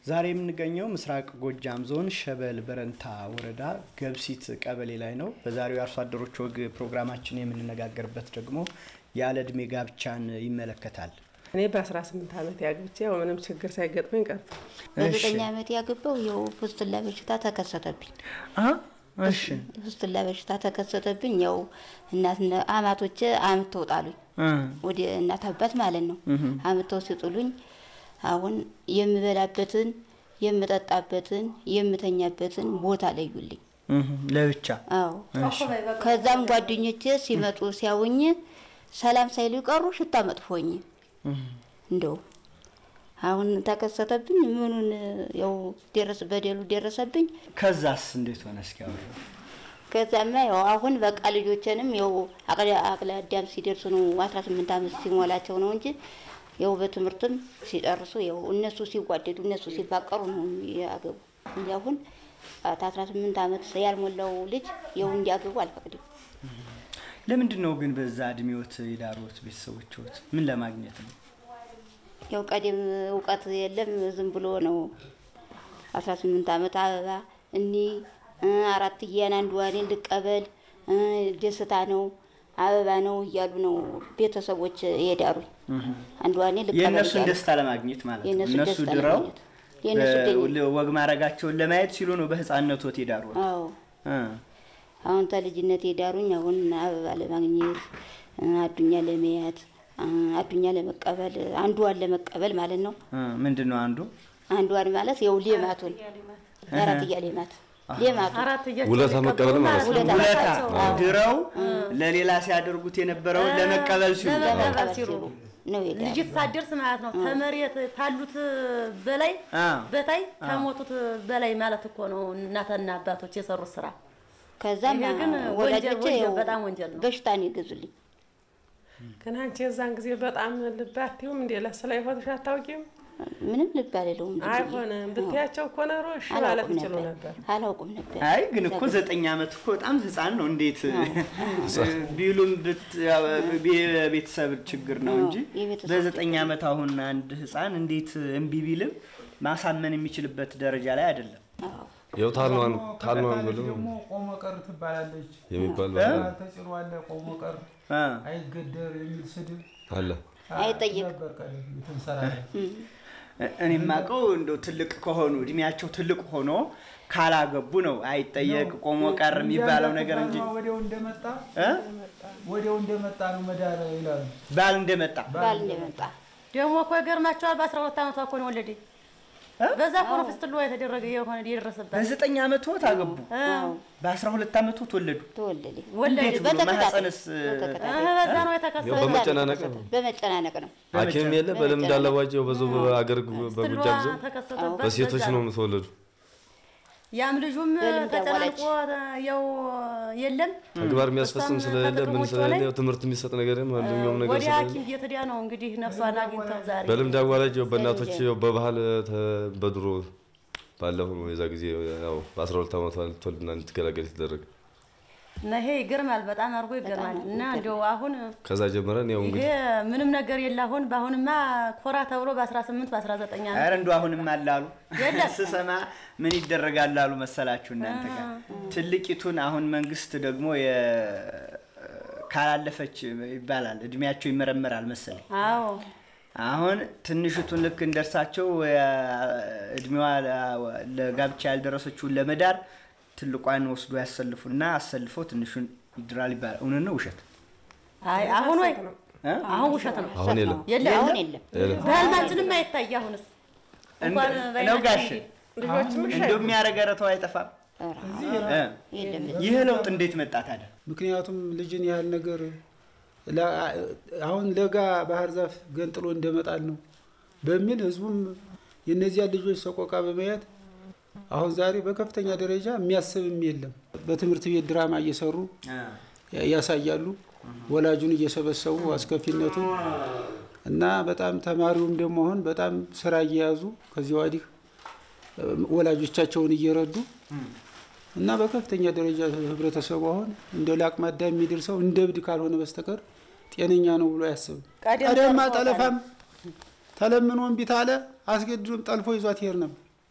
ዛሬ የምንገኘው ምስራቅ ጎጃም ዞን ሸበል በረንታ ወረዳ ገብሲት ቀበሌ ላይ ነው። በዛሬው የአርሶ አደሮች ወግ ፕሮግራማችን የምንነጋገርበት ደግሞ ያለ እድሜ ጋብቻን ይመለከታል። እኔ በ18 ዓመት ያግብቼ ያው ምንም ችግር ሳይገጥመኝ ቀርቶ በዘጠኝ ዓመት ያገባው ያው ፍስትላ በሽታ ተከሰተብኝ። እሺ ፍስትላ በሽታ ተከሰተብኝ። ያው እናትና አማቶቼ አምተው ጣሉኝ፣ ወደ እናት አባት ማለት ነው። አምተው ሲጥሉኝ አሁን የምበላበትን የምጠጣበትን የምተኛበትን ቦታ ለዩልኝ። ለብቻ አዎ ከዛም ጓደኞቼ ሲመጡ ሲያውኝ ሰላም ሳይሉ ቀሩ። ሽታ መጥፎኝ እንደው አሁን ተከሰተብኝ። ምኑን ያው ደረስ በደሉ ደረሰብኝ። ከዛስ እንዴት ሆነ? እስኪ አውሪ። ከዛማ ያው አሁን በቃ ልጆችንም ያው አቅለ አቅለ አዳም ሲደርሱ ነው 18 ዓመት ሲሞላቸው ነው እንጂ ያው በትምህርትም ሲጨርሱ ያው እነሱ ሲጓደዱ እነሱ ሲፋቀሩ ነው ያገቡ እንጂ አሁን ከ18 ዓመት ያልሞላው ልጅ ያው እንዲያገቡ አልፈቅድም። ለምንድን ነው ግን በዛ እድሜዎት የዳሩት ቤተሰቦችዎት? ምን ለማግኘት ነው? ያው ቀደም እውቀት የለም ዝም ብሎ ነው 18 ዓመት አበባ እኒ አራት እያን አንድ ዋኔን ልቀበል ደስታ ነው አበባ ነው እያሉ ነው ቤተሰቦች የዳሩኝ። አንድ ዋኔ ልቀበል የእነሱን እያሉ ደስታ ለማግኘት ማለት ነው። የእነሱን እነሱ ደስታ ድረው ለማግኘት የእነሱ ደኝ- ወግ ማድረጋቸውን ለማየት ሲሉ ነው በህፃነቶት የዳሩት። አዎ እ አሁን ተልጅነት የዳሩኝ አሁን አበባ ለማግኘት አዱኛ ለመያት አዱኛ ለመቀበል አንዷን ለመቀበል ማለት ነው። እ ምንድን ነው አንዱ አንዷን ማለት ያው ሌማቱን የአራትያ ሌማት ሌማቱ ውለታ መቀበል ማለት ነው። ውለታ ውለታ አዎ። ድረው ለሌላ ሲያደርጉት የነበረውን ለመቀበል ሲሉ ለመቀበል ሲሉ ሲሉ ነው የዳሩኝ። ልጅት ሳትደርስ ማለት ነው። ከመሬት ካሉት በላይ አ በታይ ከሞቱት በላይ ማለት እኮ ነው። እናትና አባቶች የሰሩት ስራ ከዛም ይሄ ግን ወንጀል- ወላጆቼ ወንጀል ያው በጣም ወንጀል ነው። በሽታ ነው የገዙልኝ። ግን አንቺ የዛን ጊዜ በጣም ልባትዩም እንዴ ለስላ ይሆንሽ አታውቂም? ምንም ልብ አልለውም። ዝም ብዬ። አይሆንም ብትያቸው እኮ ኖሮ እሺ ማለት አላውቅም ይችሉ ነበር ነበር። አላውቅም ነበር። አይ ግን እኮ ዘጠኝ ዓመት እኮ በጣም ህፃን ነው። እንዴት ቢሉም ብት- ያው የቤተሰብ ችግር ነው እንጂ የቤተሰብ በዘጠኝ ዓመት አሁን አንድ ህፃን እንዴት እምቢ ቢልም ማሳመን የሚችልበት ደረጃ ላይ አይደለም። አዎ ያው ታልኗን ታልኗን ከቀጣለች ብለው ደግሞ ቆሞ ቀር ትባላለች። የሚባል እ? ባህል ተጽዕኖ አለ። ቆሞ ቀር እ አይገደር የሚል ስድብ አለ። አይጠየቅ። ነበር ቀደም የተንሰራራ እኔ የማውቀው እንደው ትልቅ ከሆኑ እድሜያቸው ትልቅ ሆኖ ካላገቡ ነው አይጠየቅ ቆሞ ቀር የሚባለው ነገር እንጂ ወዲያው እንደመጣ እ? ወዲያው እንደመጣ ነው መዳር ይላሉ። ባል እንደመጣ ባል እንደመጣ ደግሞ እኮ ይገርማቸዋል። በአስራ ሁለት ዓመቷ እኮ ነው ወለደኝ። እ? በዛ እኮ ነው ፍስትሏ የተደረገ የሆነ የደረሰበት በዘጠኝ ዓመቶት አገቡ፣ አዎ በአስራ ሁለት ዓመቶት ወለዱ። ተወለደ። ወለደ። እንዴት ብሎ በተከታታይ ማህፀንስ በተከታታይ በዛ ነው ያው የተከሰተ። በመጨናነቅ ነው። በመጨናነቅ ነው። ሐኪም የለ በልምድ አለባቸው ብዙ በአገር ፍስትሏ በጎጃም ዘንድ ተከሰተበት። በሴቶች በዛ ነው የምትወለዱ። ያም ልጁም በልምድ ተጨናንቆ ያው የለም ተግባር የሚያስፈጽም እሷም ስለሌለ ምን ከጥቅሞቿ ስለሌለ ላይ ያው ትምህርት የሚሰጥ ነገር ማንኛውም ነገር ወደ ስለሌለ ሐኪም ቤት ሄዳ ነው እንግዲህ ነፍሷን አግኝተው ዛሬ በልምድ አዋላጅ ያው በእናቶች ያው በባህል ተ- በድሮ ባለፈው ነው የዛ ጊዜ ያው በአስራ ሁለት ዓመቷ ልትወልድና እንድትገላገል የተደረገ እና ይሄ ይገርማል፣ በጣም አድርጎ ይገርማል። እና እንዲያው አሁን ከዛ ጀምረን ያው ይሄ እንግዲህ ምንም ነገር የለ። አሁን በአሁንማ ኮራ ተብሎ በ18 በ19 ዓመት ኧረ እንደው አሁንም አላሉ የለም። ስሰማ ምን ይደረጋል አሉ መሰላችሁ እናንተ ጋር ትልቂቱን አሁን መንግስት ደግሞ የ- ካላለፈች ይባላል እድሜያቸው ይመረመራል መሰለኝ አዎ አሁን ትንሽቱን ልክ እንደርሳቸው እድሜዋ ለ- ለጋብቻ ያልደረሰችውን ለመዳር ትልቋን ወስዶ ያሰልፉና አሰልፈው ትንሹን ይድራል ይባላል እውነት ነው ውሸት አይ አሁን ወይ እ? አሁን ውሸት ነው አሁን የለም የለም አሁን የለም። የለም በህልማችንም አይታይ። አሁንስ እንኳን እንደ- ነው በዓይናችን ጋሽ እንጂ። ልጆችም እሺ እንደው የሚያረገ ረተው አይጠፋም ኧረ እ? የለም። ይህ ለውጥ እንዴት መጣ ታዲያ ምክንያቱም ልጅን ያህል ነገር ለ- አሁን ለጋ ባህር ዛፍ ገንጥሎ እንደመጣል ነው በሚል ህዝቡም የእነዚያን ልጆች ሰቆቃ በማየት አሁን ዛሬ በከፍተኛ ደረጃ የሚያስብም የለም። በትምህርት ቤት ድራማ እየሰሩ ያ- ያሳያሉ። ወላጁን እየሰበሰቡ አስከፊነቱን እና በጣም ተማሪውም ደግሞ አሁን በጣም ስራ እየያዙ ከዚህ ወዲህ እ፣ ወላጆቻቸውን እየረዱ እና በከፍተኛ ደረጃ ህብረተሰቡ አሁን እንደ ለአቅመ አዳም የሚደርሰው እንደ እብድ ካልሆነ በስተቀር ጤነኛ ነው ብሎ አያስብም። ቀደም ቀደማ ተርፎታል። ጠለፋም ተለምኖ እምቢ ታለ አስገድዶም ጠልፎ ይዟት ይሄድ ነበር።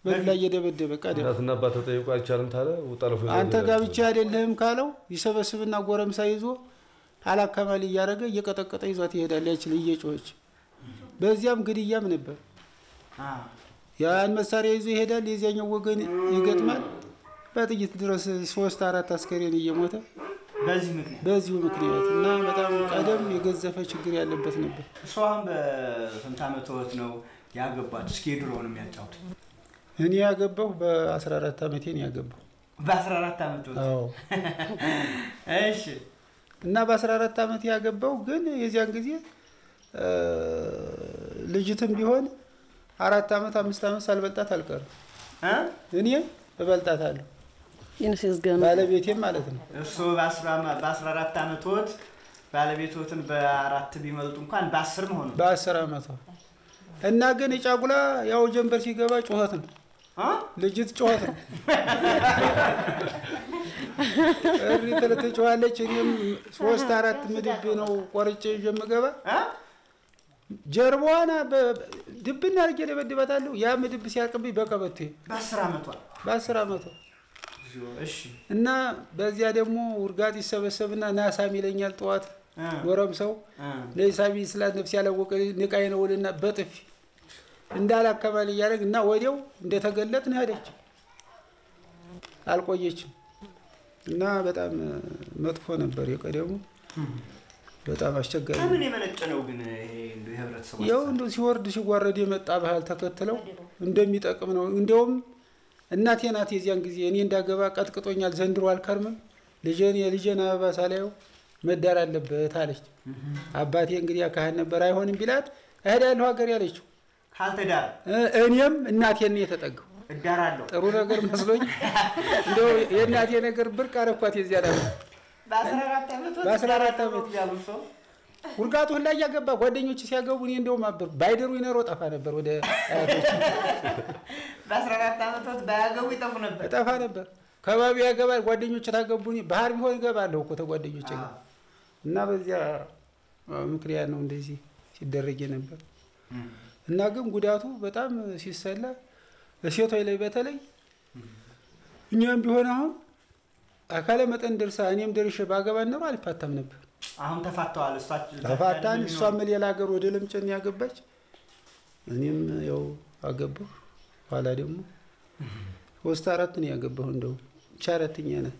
በዱላ እየደበደበ ቀደም እናትና አባት ተጠይቆ አይቻልም ታለ ውጠለፉ አንተ ጋብቻ አይደለህም ካለው ይሰበስብና ጎረምሳ ይዞ አላካማሊ እያደረገ እየቀጠቀጠ ይዟት ይሄዳል። ያችል እየጮኸች በዚያም ግድያም ነበር። አ፣ ያን መሳሪያ ይዞ ይሄዳል። የዚያኛው ወገን ይገጥማል። በጥይት ድረስ ሶስት አራት አስከሬን እየሞተ በዚህ ምክንያት በዚሁ ምክንያት እና በጣም ቀደም የገዘፈ ችግር ያለበት ነበር። እሱ አሁን በስንት ዓመት ወት ነው ያገባት? እስኪ የድሮውን የሚያጫውት እኔ ያገባሁ በ14 ዓመቴ ነው ያገባሁ። በ14 ዓመት ወት አዎ እሺ እና በ14 ዓመት ያገባው ግን የዚያን ጊዜ እ፣ ልጅትም ቢሆን አራት ዓመት አምስት ዓመት ሳልበልጣት አልቀርም። እ? እኔ እበልጣታለሁ ይመስገን ባለቤቴም ማለት ነው። እሱ በ14 ዓመት ወት ባለቤቶትን በአራት ቢመልጡ እንኳን በአስር መሆኑ በአስር ዓመቷ እና ግን የጫጉላ ያው ጀንበር ሲገባ ጩኸት ነው። እ? ልጅት ጩኸት ነው። እሪ ትል ትጮኻለች። እኔም ሶስት አራት ምድብ ነው ቆርጬ ይዤ የምገባ እ? ጀርባዋን በ- ድብና አድርጌ ደበድባታለሁ። ያ ምድብ ሲያልቅብኝ በቀበቴ በአስር ዓመቷ በአስር ዓመቷ እሺ እና በዚያ ደግሞ ውርጋጥ ይሰበሰብና ናሳም ይለኛል ጠዋት እ፣ ጎረምሳው እ። ለሳቢ ስላት ነፍስ ያላወቀ ንቃይ ነው ውልና በጥፊ እንዳላከማል እያደረግ እና ወዲያው እንደተገለጥን ሄደች። አልቆየችም እና በጣም መጥፎ ነበር የቀደሙ። በጣም አስቸጋሪ ነው። ከምን የመነጨ ነው ግን ይሄ እንደው የህብረተሰቡ ያው ሀሳብ? እንደው ሲወርድ ሲዋረድ የመጣ ባህል ተከትለው እንደሚጠቅም ነው። እንዲያውም እናቴ ናት የዚያን ጊዜ እኔ እንዳገባ ቀጥቅጦኛል፣ ዘንድሮ አልከርምም፣ ልጄን የልጄን አበባ ሳላየው መዳር አለበት አለች። አባቴ እንግዲህ ካህን ነበር፣ አይሆንም ቢላት እሄዳለሁ ሀገር ያለችው። ካልተዳረ እ- እኔም እናቴን የተጠጋው እዳራለሁ ጥሩ ነገር መስሎኝ እንደው የእናቴ ነገር ብርቅ አረኳት። የዚያ ዳ በ14 ዓመት ወት በ14 እዳራለሁ ዓመት ያሉ ሰው ውርጋቱ ሁላ እያገባ ጓደኞች ሲያገቡ እኔ እንደውም አበር ባይደሩ ይነሮ ጠፋ ነበር ወደ አያቶች በ14 ዓመት ወት ባያገቡ ይጠፉ ነበር። እጠፋ ነበር። ከባቢ ያገባል ጓደኞች ታገቡኝ ባህር ቢሆን እገባለሁ እኮ ተጓደኞች ጋር እና በዚያ አ፣ ምክንያት ነው እንደዚህ ሲደረግ ነበር። እና ግን ጉዳቱ በጣም ሲሰላ ሴቶች ላይ በተለይ እኛም ቢሆን አሁን አካለ መጠን ደርሳ እኔም ደርሼ ባገባ ኖሮ አልፋታም ነበር። አሁን ተፋተዋል። እሷቸው ተፋታን። እሷም ሌላ ሀገር ወደ ለምጨን ያገባች እኔም ያው አገባሁ። ኋላ ደግሞ ሶስት አራት ነው ያገባሁ። እንደው ብቻ አራተኛ ናት።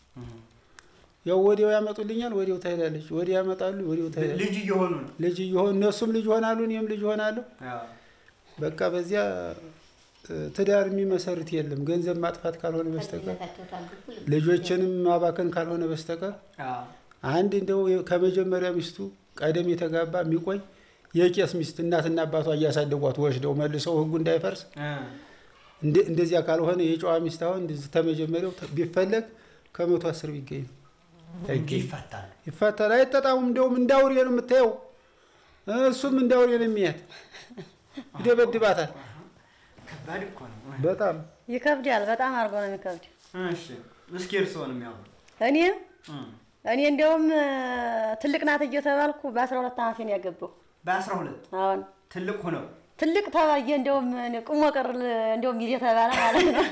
ያው ወዲያው ያመጡልኛል፣ ወዲያው ትሄዳለች። ወዲያው ያመጣሉ፣ ወዲያው ትሄዳለች። ልጅ እየሆኑ ነው። ልጅ እየሆን እነሱም ልጅ ይሆናሉ፣ እኔም ልጅ ይሆናለሁ። አዎ። በቃ በዚያ እ፣ ትዳር የሚመሰርት የለም ገንዘብ ማጥፋት ካልሆነ በስተቀር ልጆችንም ማባከን ካልሆነ በስተቀር አዎ። አንድ እንደው ከመጀመሪያ ሚስቱ ቀደም የተጋባ የሚቆይ የቄስ ሚስት እናትና አባቷ እያሳደጓት ወስደው መልሰው ሕጉ እንዳይፈርስ እ። እንደ- እንደዚያ ካልሆነ የጨዋ ሚስት አሁን እንደዚህ ተመጀመሪያው ተ- ቢፈለግ ከመቶ አስር ቢገኝ ነው እንጂ አይገኝ ይፈታል። ይፋታል። አይጠጣሙም። እንደውም እንዳውሬ ነው የምታየው። እሱም እንዳውሬ ነው የሚያት ይደበድባታል። ከባድ እኮ ነው። በጣም ይከብዳል። በጣም አድርጎ ነው የሚከብድ። እሺ እስኪ እርስዎን የሚያወሩ እኔ እ። እኔ እንዲያውም እ፣ ትልቅ ናት እየተባልኩ በአስራ ሁለት ዓመቴ ነው ያገባው። በአስራ ሁለት አሁን ትልቅ ሆነው ትልቅ ተባየ እንዲያውም እኔ ቁሞ ቀር እንዲያውም እየተባለ ማለት ነው።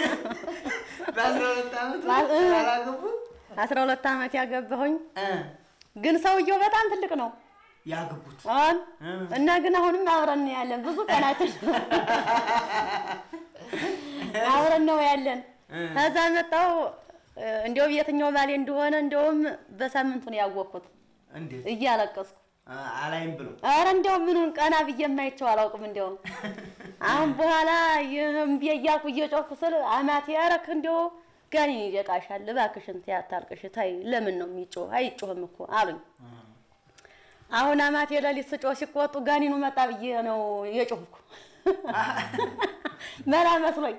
በአስራ ሁለት ዓመት ባል- እ። አላገቡ አስራ ሁለት ዓመት ያገባሁኝ እ። ግን ሰውየው በጣም ትልቅ ነው። ያገቡት አሁን እ። እና ግን አሁንም አብረን ነው ያለን። ብዙ ቀናችን አብረን ነው ያለን። እ። ከዛ መጣው እንዲያውም የትኛው ባሌ እንደሆነ እንዲያውም በሳምንቱ ነው ያወቅኩት እንዴት እያለቀስኩ አ- አላይም ብሎ ኧረ እንዲያውም ምኑን ቀና ብዬ የማይቸው አላውቅም። እንዲያውም አሁን በኋላ ይህም ብዬ እያልኩ እየጮኩ ስል አማቴ ያረክ እንዲያው ጋኔን ይደቃሻል፣ እባክሽን ተይ አታልቅሽ፣ ተይ ለምን ነው የሚጮህ? አይጮህም እኮ አሉኝ። አሁን አማቴ ሌሊት ስጮህ ሲቆጡ ጋኔኑ መጣ ብዬ ነው የጮህኩ መላ መስሎኝ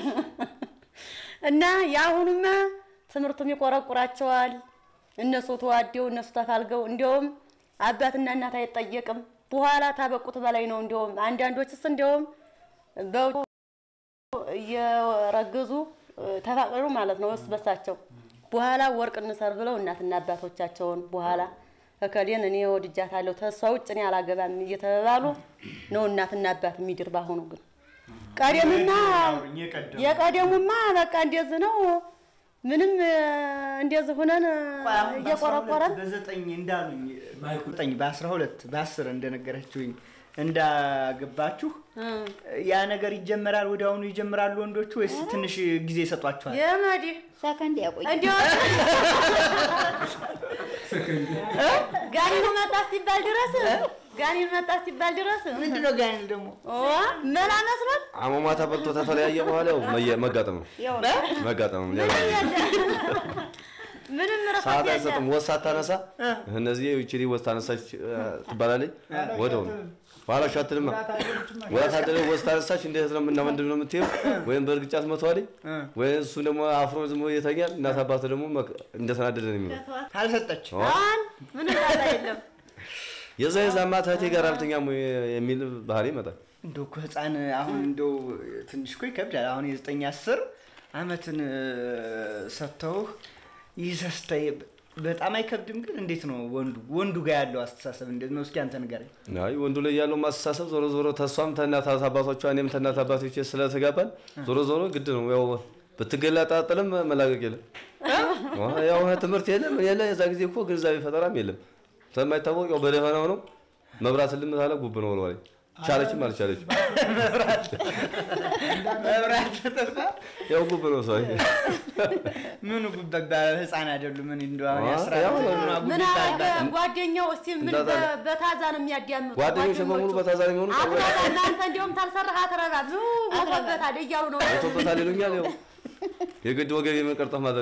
እና የአሁኑማ ትምህርቱም ይቆረቁራቸዋል። እነሱ ተዋደው እነሱ ተፋልገው እንዲያውም አባትና እናት አይጠየቅም። በኋላ ታበቁት በላይ ነው። እንዲያውም አንዳንዶችስ እንዲያውም በውጭ እየረገዙ ተፋቀሩ ማለት ነው እርስ በሳቸው። በኋላ ወርቅ እንሰር ብለው እናትና አባቶቻቸውን በኋላ እከሌን እኔ ወድጃታለሁ ተሷ ውጭ እኔ አላገባም እየተባሉ ነው እናትና አባት የሚድር። ባሁኑ ግን ቀደምና አውሩኝ፣ የቀደሙ። የቀደሙማ በቃ እንደዚህ ነው። ምንም እ፣ እንደዚህ ሁነን እ፣ ቆይ አሁን እየቆረቆረን በ12 በዘጠኝ እንዳሉኝ ዘጠኝ በአስራ ሁለት በአስር እንደነገረችውኝ እንዳገባችሁ እ፣ ያ ነገር ይጀመራል። ወዲያውኑ ይጀምራሉ ወንዶቹ ወይስ ትንሽ ጊዜ ይሰጧችኋል? የመዲ ሰከንድ ያቆይ እንዲሁ ጋኒኑ መጣ ሲባል ድረስ ጋኒኑ መጣ ሲባል ድረስ ምንድን ነው ጋይል ደግሞ ኦ መላ መስሎት አሟሟታ በልቶ ተተለያየ በኋላ ያው መየ- መጋጠም ነው ያው መጋጠም ነው። ሌላ ምንም ሰዓት ረፈት አይሰጥም። ወስ ሳታነሳ እነዚህ ይችሊ ወስ ታነሳች እ፣ ትባላለች ወደው ነው በኋላ ሻትልማ ወራት አደረ ወስ ታነሳች እንዴት ነው እና ምንድን ነው የምትይው? ወይም በእርግጫ ትመታዋለች ወይም እሱ ደግሞ አፍሮ ዝም ብሎ ይተኛል። እናት አባት ደግሞ መክ- እንደተናደደ ነው የሚለው አልሰጠች አሁን ምንም ጣጣ የለም። የዛ የዛማ እህቴ ጋር አልተኛም ወይ የሚል ባህሪ ይመጣል። እንደው እኮ ህፃን አሁን እንደው ትንሽ እኮ ይከብዳል። አሁን የዘጠኝ አስር አመትን እ፣ ሰጥተውህ ይዘህ ስታይ በጣም አይከብድም? ግን እንዴት ነው ወንዱ ወንዱ ጋር ያለው አስተሳሰብ እንዴት ነው? እስኪ አንተ ንገረኝ። አይ ወንዱ ላይ ያለው ማስተሳሰብ ዞሮ ዞሮ ተሷም ተናት አባቶቿ እኔም ተናት አባቶቼ ስለተጋባን ዞሮ ዞሮ ግድ ነው ያው ብትገላጣጥልም መላቀቅ የለም። ያው ትምህርት የለም ምን የለ የዛ ጊዜ እኮ ግንዛቤ ፈጠራም የለም። ስለማይታወቅ ያው በደፈናው ነው መብራት ልም ታለ ጉብ ነው ወልዋለኝ ቻለችም አልቻለችም መብራት ተጠፋ ያው ጉብ ነው ሰው ምኑ ጉበባ ህፃን አይደሉ? ምን እንደው አሁን አ፣ የአስራ ያው ዓመት ነው። ምኗ ምን ጉብታ አለ ይባላል? ጓደኛው እስቲ ምን እንዳታለ። በ- በታዛ ነው የሚያዳምጡ ጓደኞች በሙሉ ጓደኞቹ። በታዛሪ የሚሆኑ አትረባ እናንተ እንዲሁም ታልሰራህ አትረባ ብዙ ሞቶበታል እያሉ ነው ቶበታል ይሉኛል። ያው የግድ ወገብ የመቀርጠፍ ማደር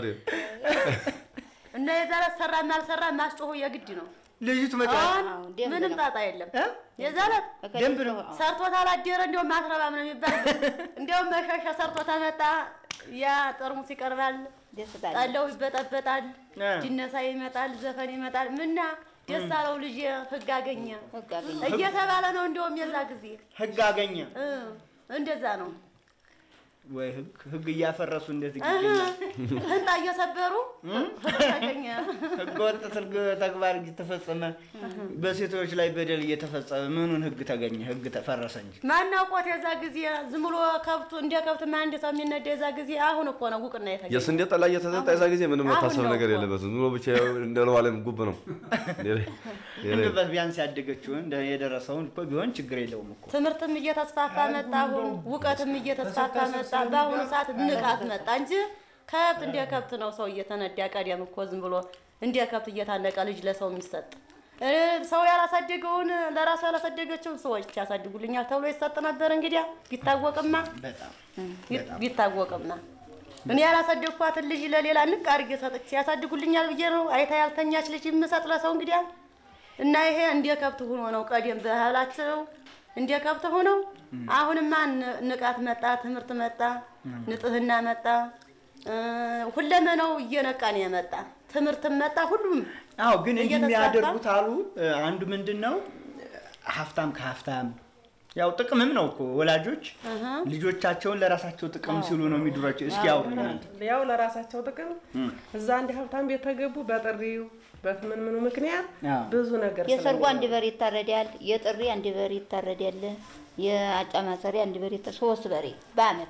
እና የዛለት ሰራም አልሰራም ማስጮሁ የግድ ነው። ልጅቱ መጣ አሁን አዎ፣ ደንብ ምንም ነው። ጣጣ የለም። እ? የዛለት ደንብ ነው። ሰርቶት አላደረ እንዲሁም አትረባም ነው የሚባል እንዲሁም መሸሻ ሰርቶ ተመጣ ያ ጠርሙስ ይቀርባል፣ ደስታ ጠለው ይበጠበጣል፣ እ። ጅነሳ ይመጣል፣ ዘፈን ይመጣል። ምና ደስ አለው ልጅ ህግ አገኘ ህግ አገኘ። እየተባለ ነው እንዲሁም የዛ ጊዜ ህግ አገኘ እ፣ እንደዛ ነው። ወይ ህግ ህግ እያፈረሱ እንዴት እህ፣ ይገኛል? ህንጣ እየሰበሩ ህግ አገኘ። ህገ ወጥ ትርግ ተግባር እየተፈጸመ በሴቶች ላይ በደል እየተፈጸመ ምኑን ህግ ተገኘ? ህግ ተፈረሰ እንጂ ማናውቆት የዛ ጊዜ ዝም ብሎ ከብቱ እንደ ከብት አንድ ሰው የሚነዳ የዛ ጊዜ አሁን እኮ ነው ጉቅና የተገኘ። የስንዴ ጠላ እየተጠጣ የዛ ጊዜ ምንም አሁን መታሰብ ነው ነገር እኮ። የለበትም። ዝም ብሎ ብቻ እንደ ለዋለም ጉብ ነው። ሌላ- ሌላ እንደው ቢያንስ ያደገችውን እንደ የደረሰውን እኮ ቢሆን ችግር የለውም እኮ ትምህርትም እየተስፋፋ መጣ። አሁን እውቀትም እየተስፋፋ መጣ። በአሁኑ ሰዓት ንቃት መጣ እንጂ ከብት እንደ ከብት ነው ሰው እየተነዳ። ቀደም እኮ ዝም ብሎ እንደ ከብት እየታነቀ ልጅ ለሰው የሚሰጥ እ፣ ሰው ያላሳደገውን ለራሱ ያላሳደገችውን ሰዎች ያሳድጉልኛል ተብሎ ይሰጥ ነበር። እንግዲያ ቢታወቅማ በጣም ቢ- ቢታወቅማ እኔ ያላሳደግኳትን ልጅ ለሌላ ንቅ አድርጌ ሰጥቼ ያሳድጉልኛል ብዬ ነው አይታ ያልተኛች ልጅ የምሰጥ ለሰው እንግዲያ እና ይሄ እንደ ከብት ሆኖ ነው ቀደም ባህላቸው እንደ ከብት ሆነው አሁንማ ን- ንቃት መጣ፣ ትምህርት መጣ፣ ንጽህና መጣ፣ እ፣ ሁለመናው እየነቃ ነው የመጣ ትምህርትም መጣ። ሁሉም አዎ ግን እንዲህ እየተስፋፋ- የሚያደርጉት አሉ እ፣ አንዱ ምንድን ነው ሀብታም ከሀብታም ያው ጥቅምም ነው እኮ ወላጆች ልጆቻቸውን ለራሳቸው ጥቅም ሲሉ ነው የሚድሯቸው። እስኪ አውሩ እናንተ። ያው ለራሳቸው ጥቅም እዛ አንድ ሀብታም ቤት ተገቡ በጥሪው በምን ምኑ ምክንያት አዎ። ብዙ ነገር የሰርጉ አንድ ስለሚኖር በሬ ይታረዳል። የጥሪ አንድ በሬ ይታረዳል። የአጫ ማሰሪያ አንድ በሬ ይታ- ሶስት በሬ በአመት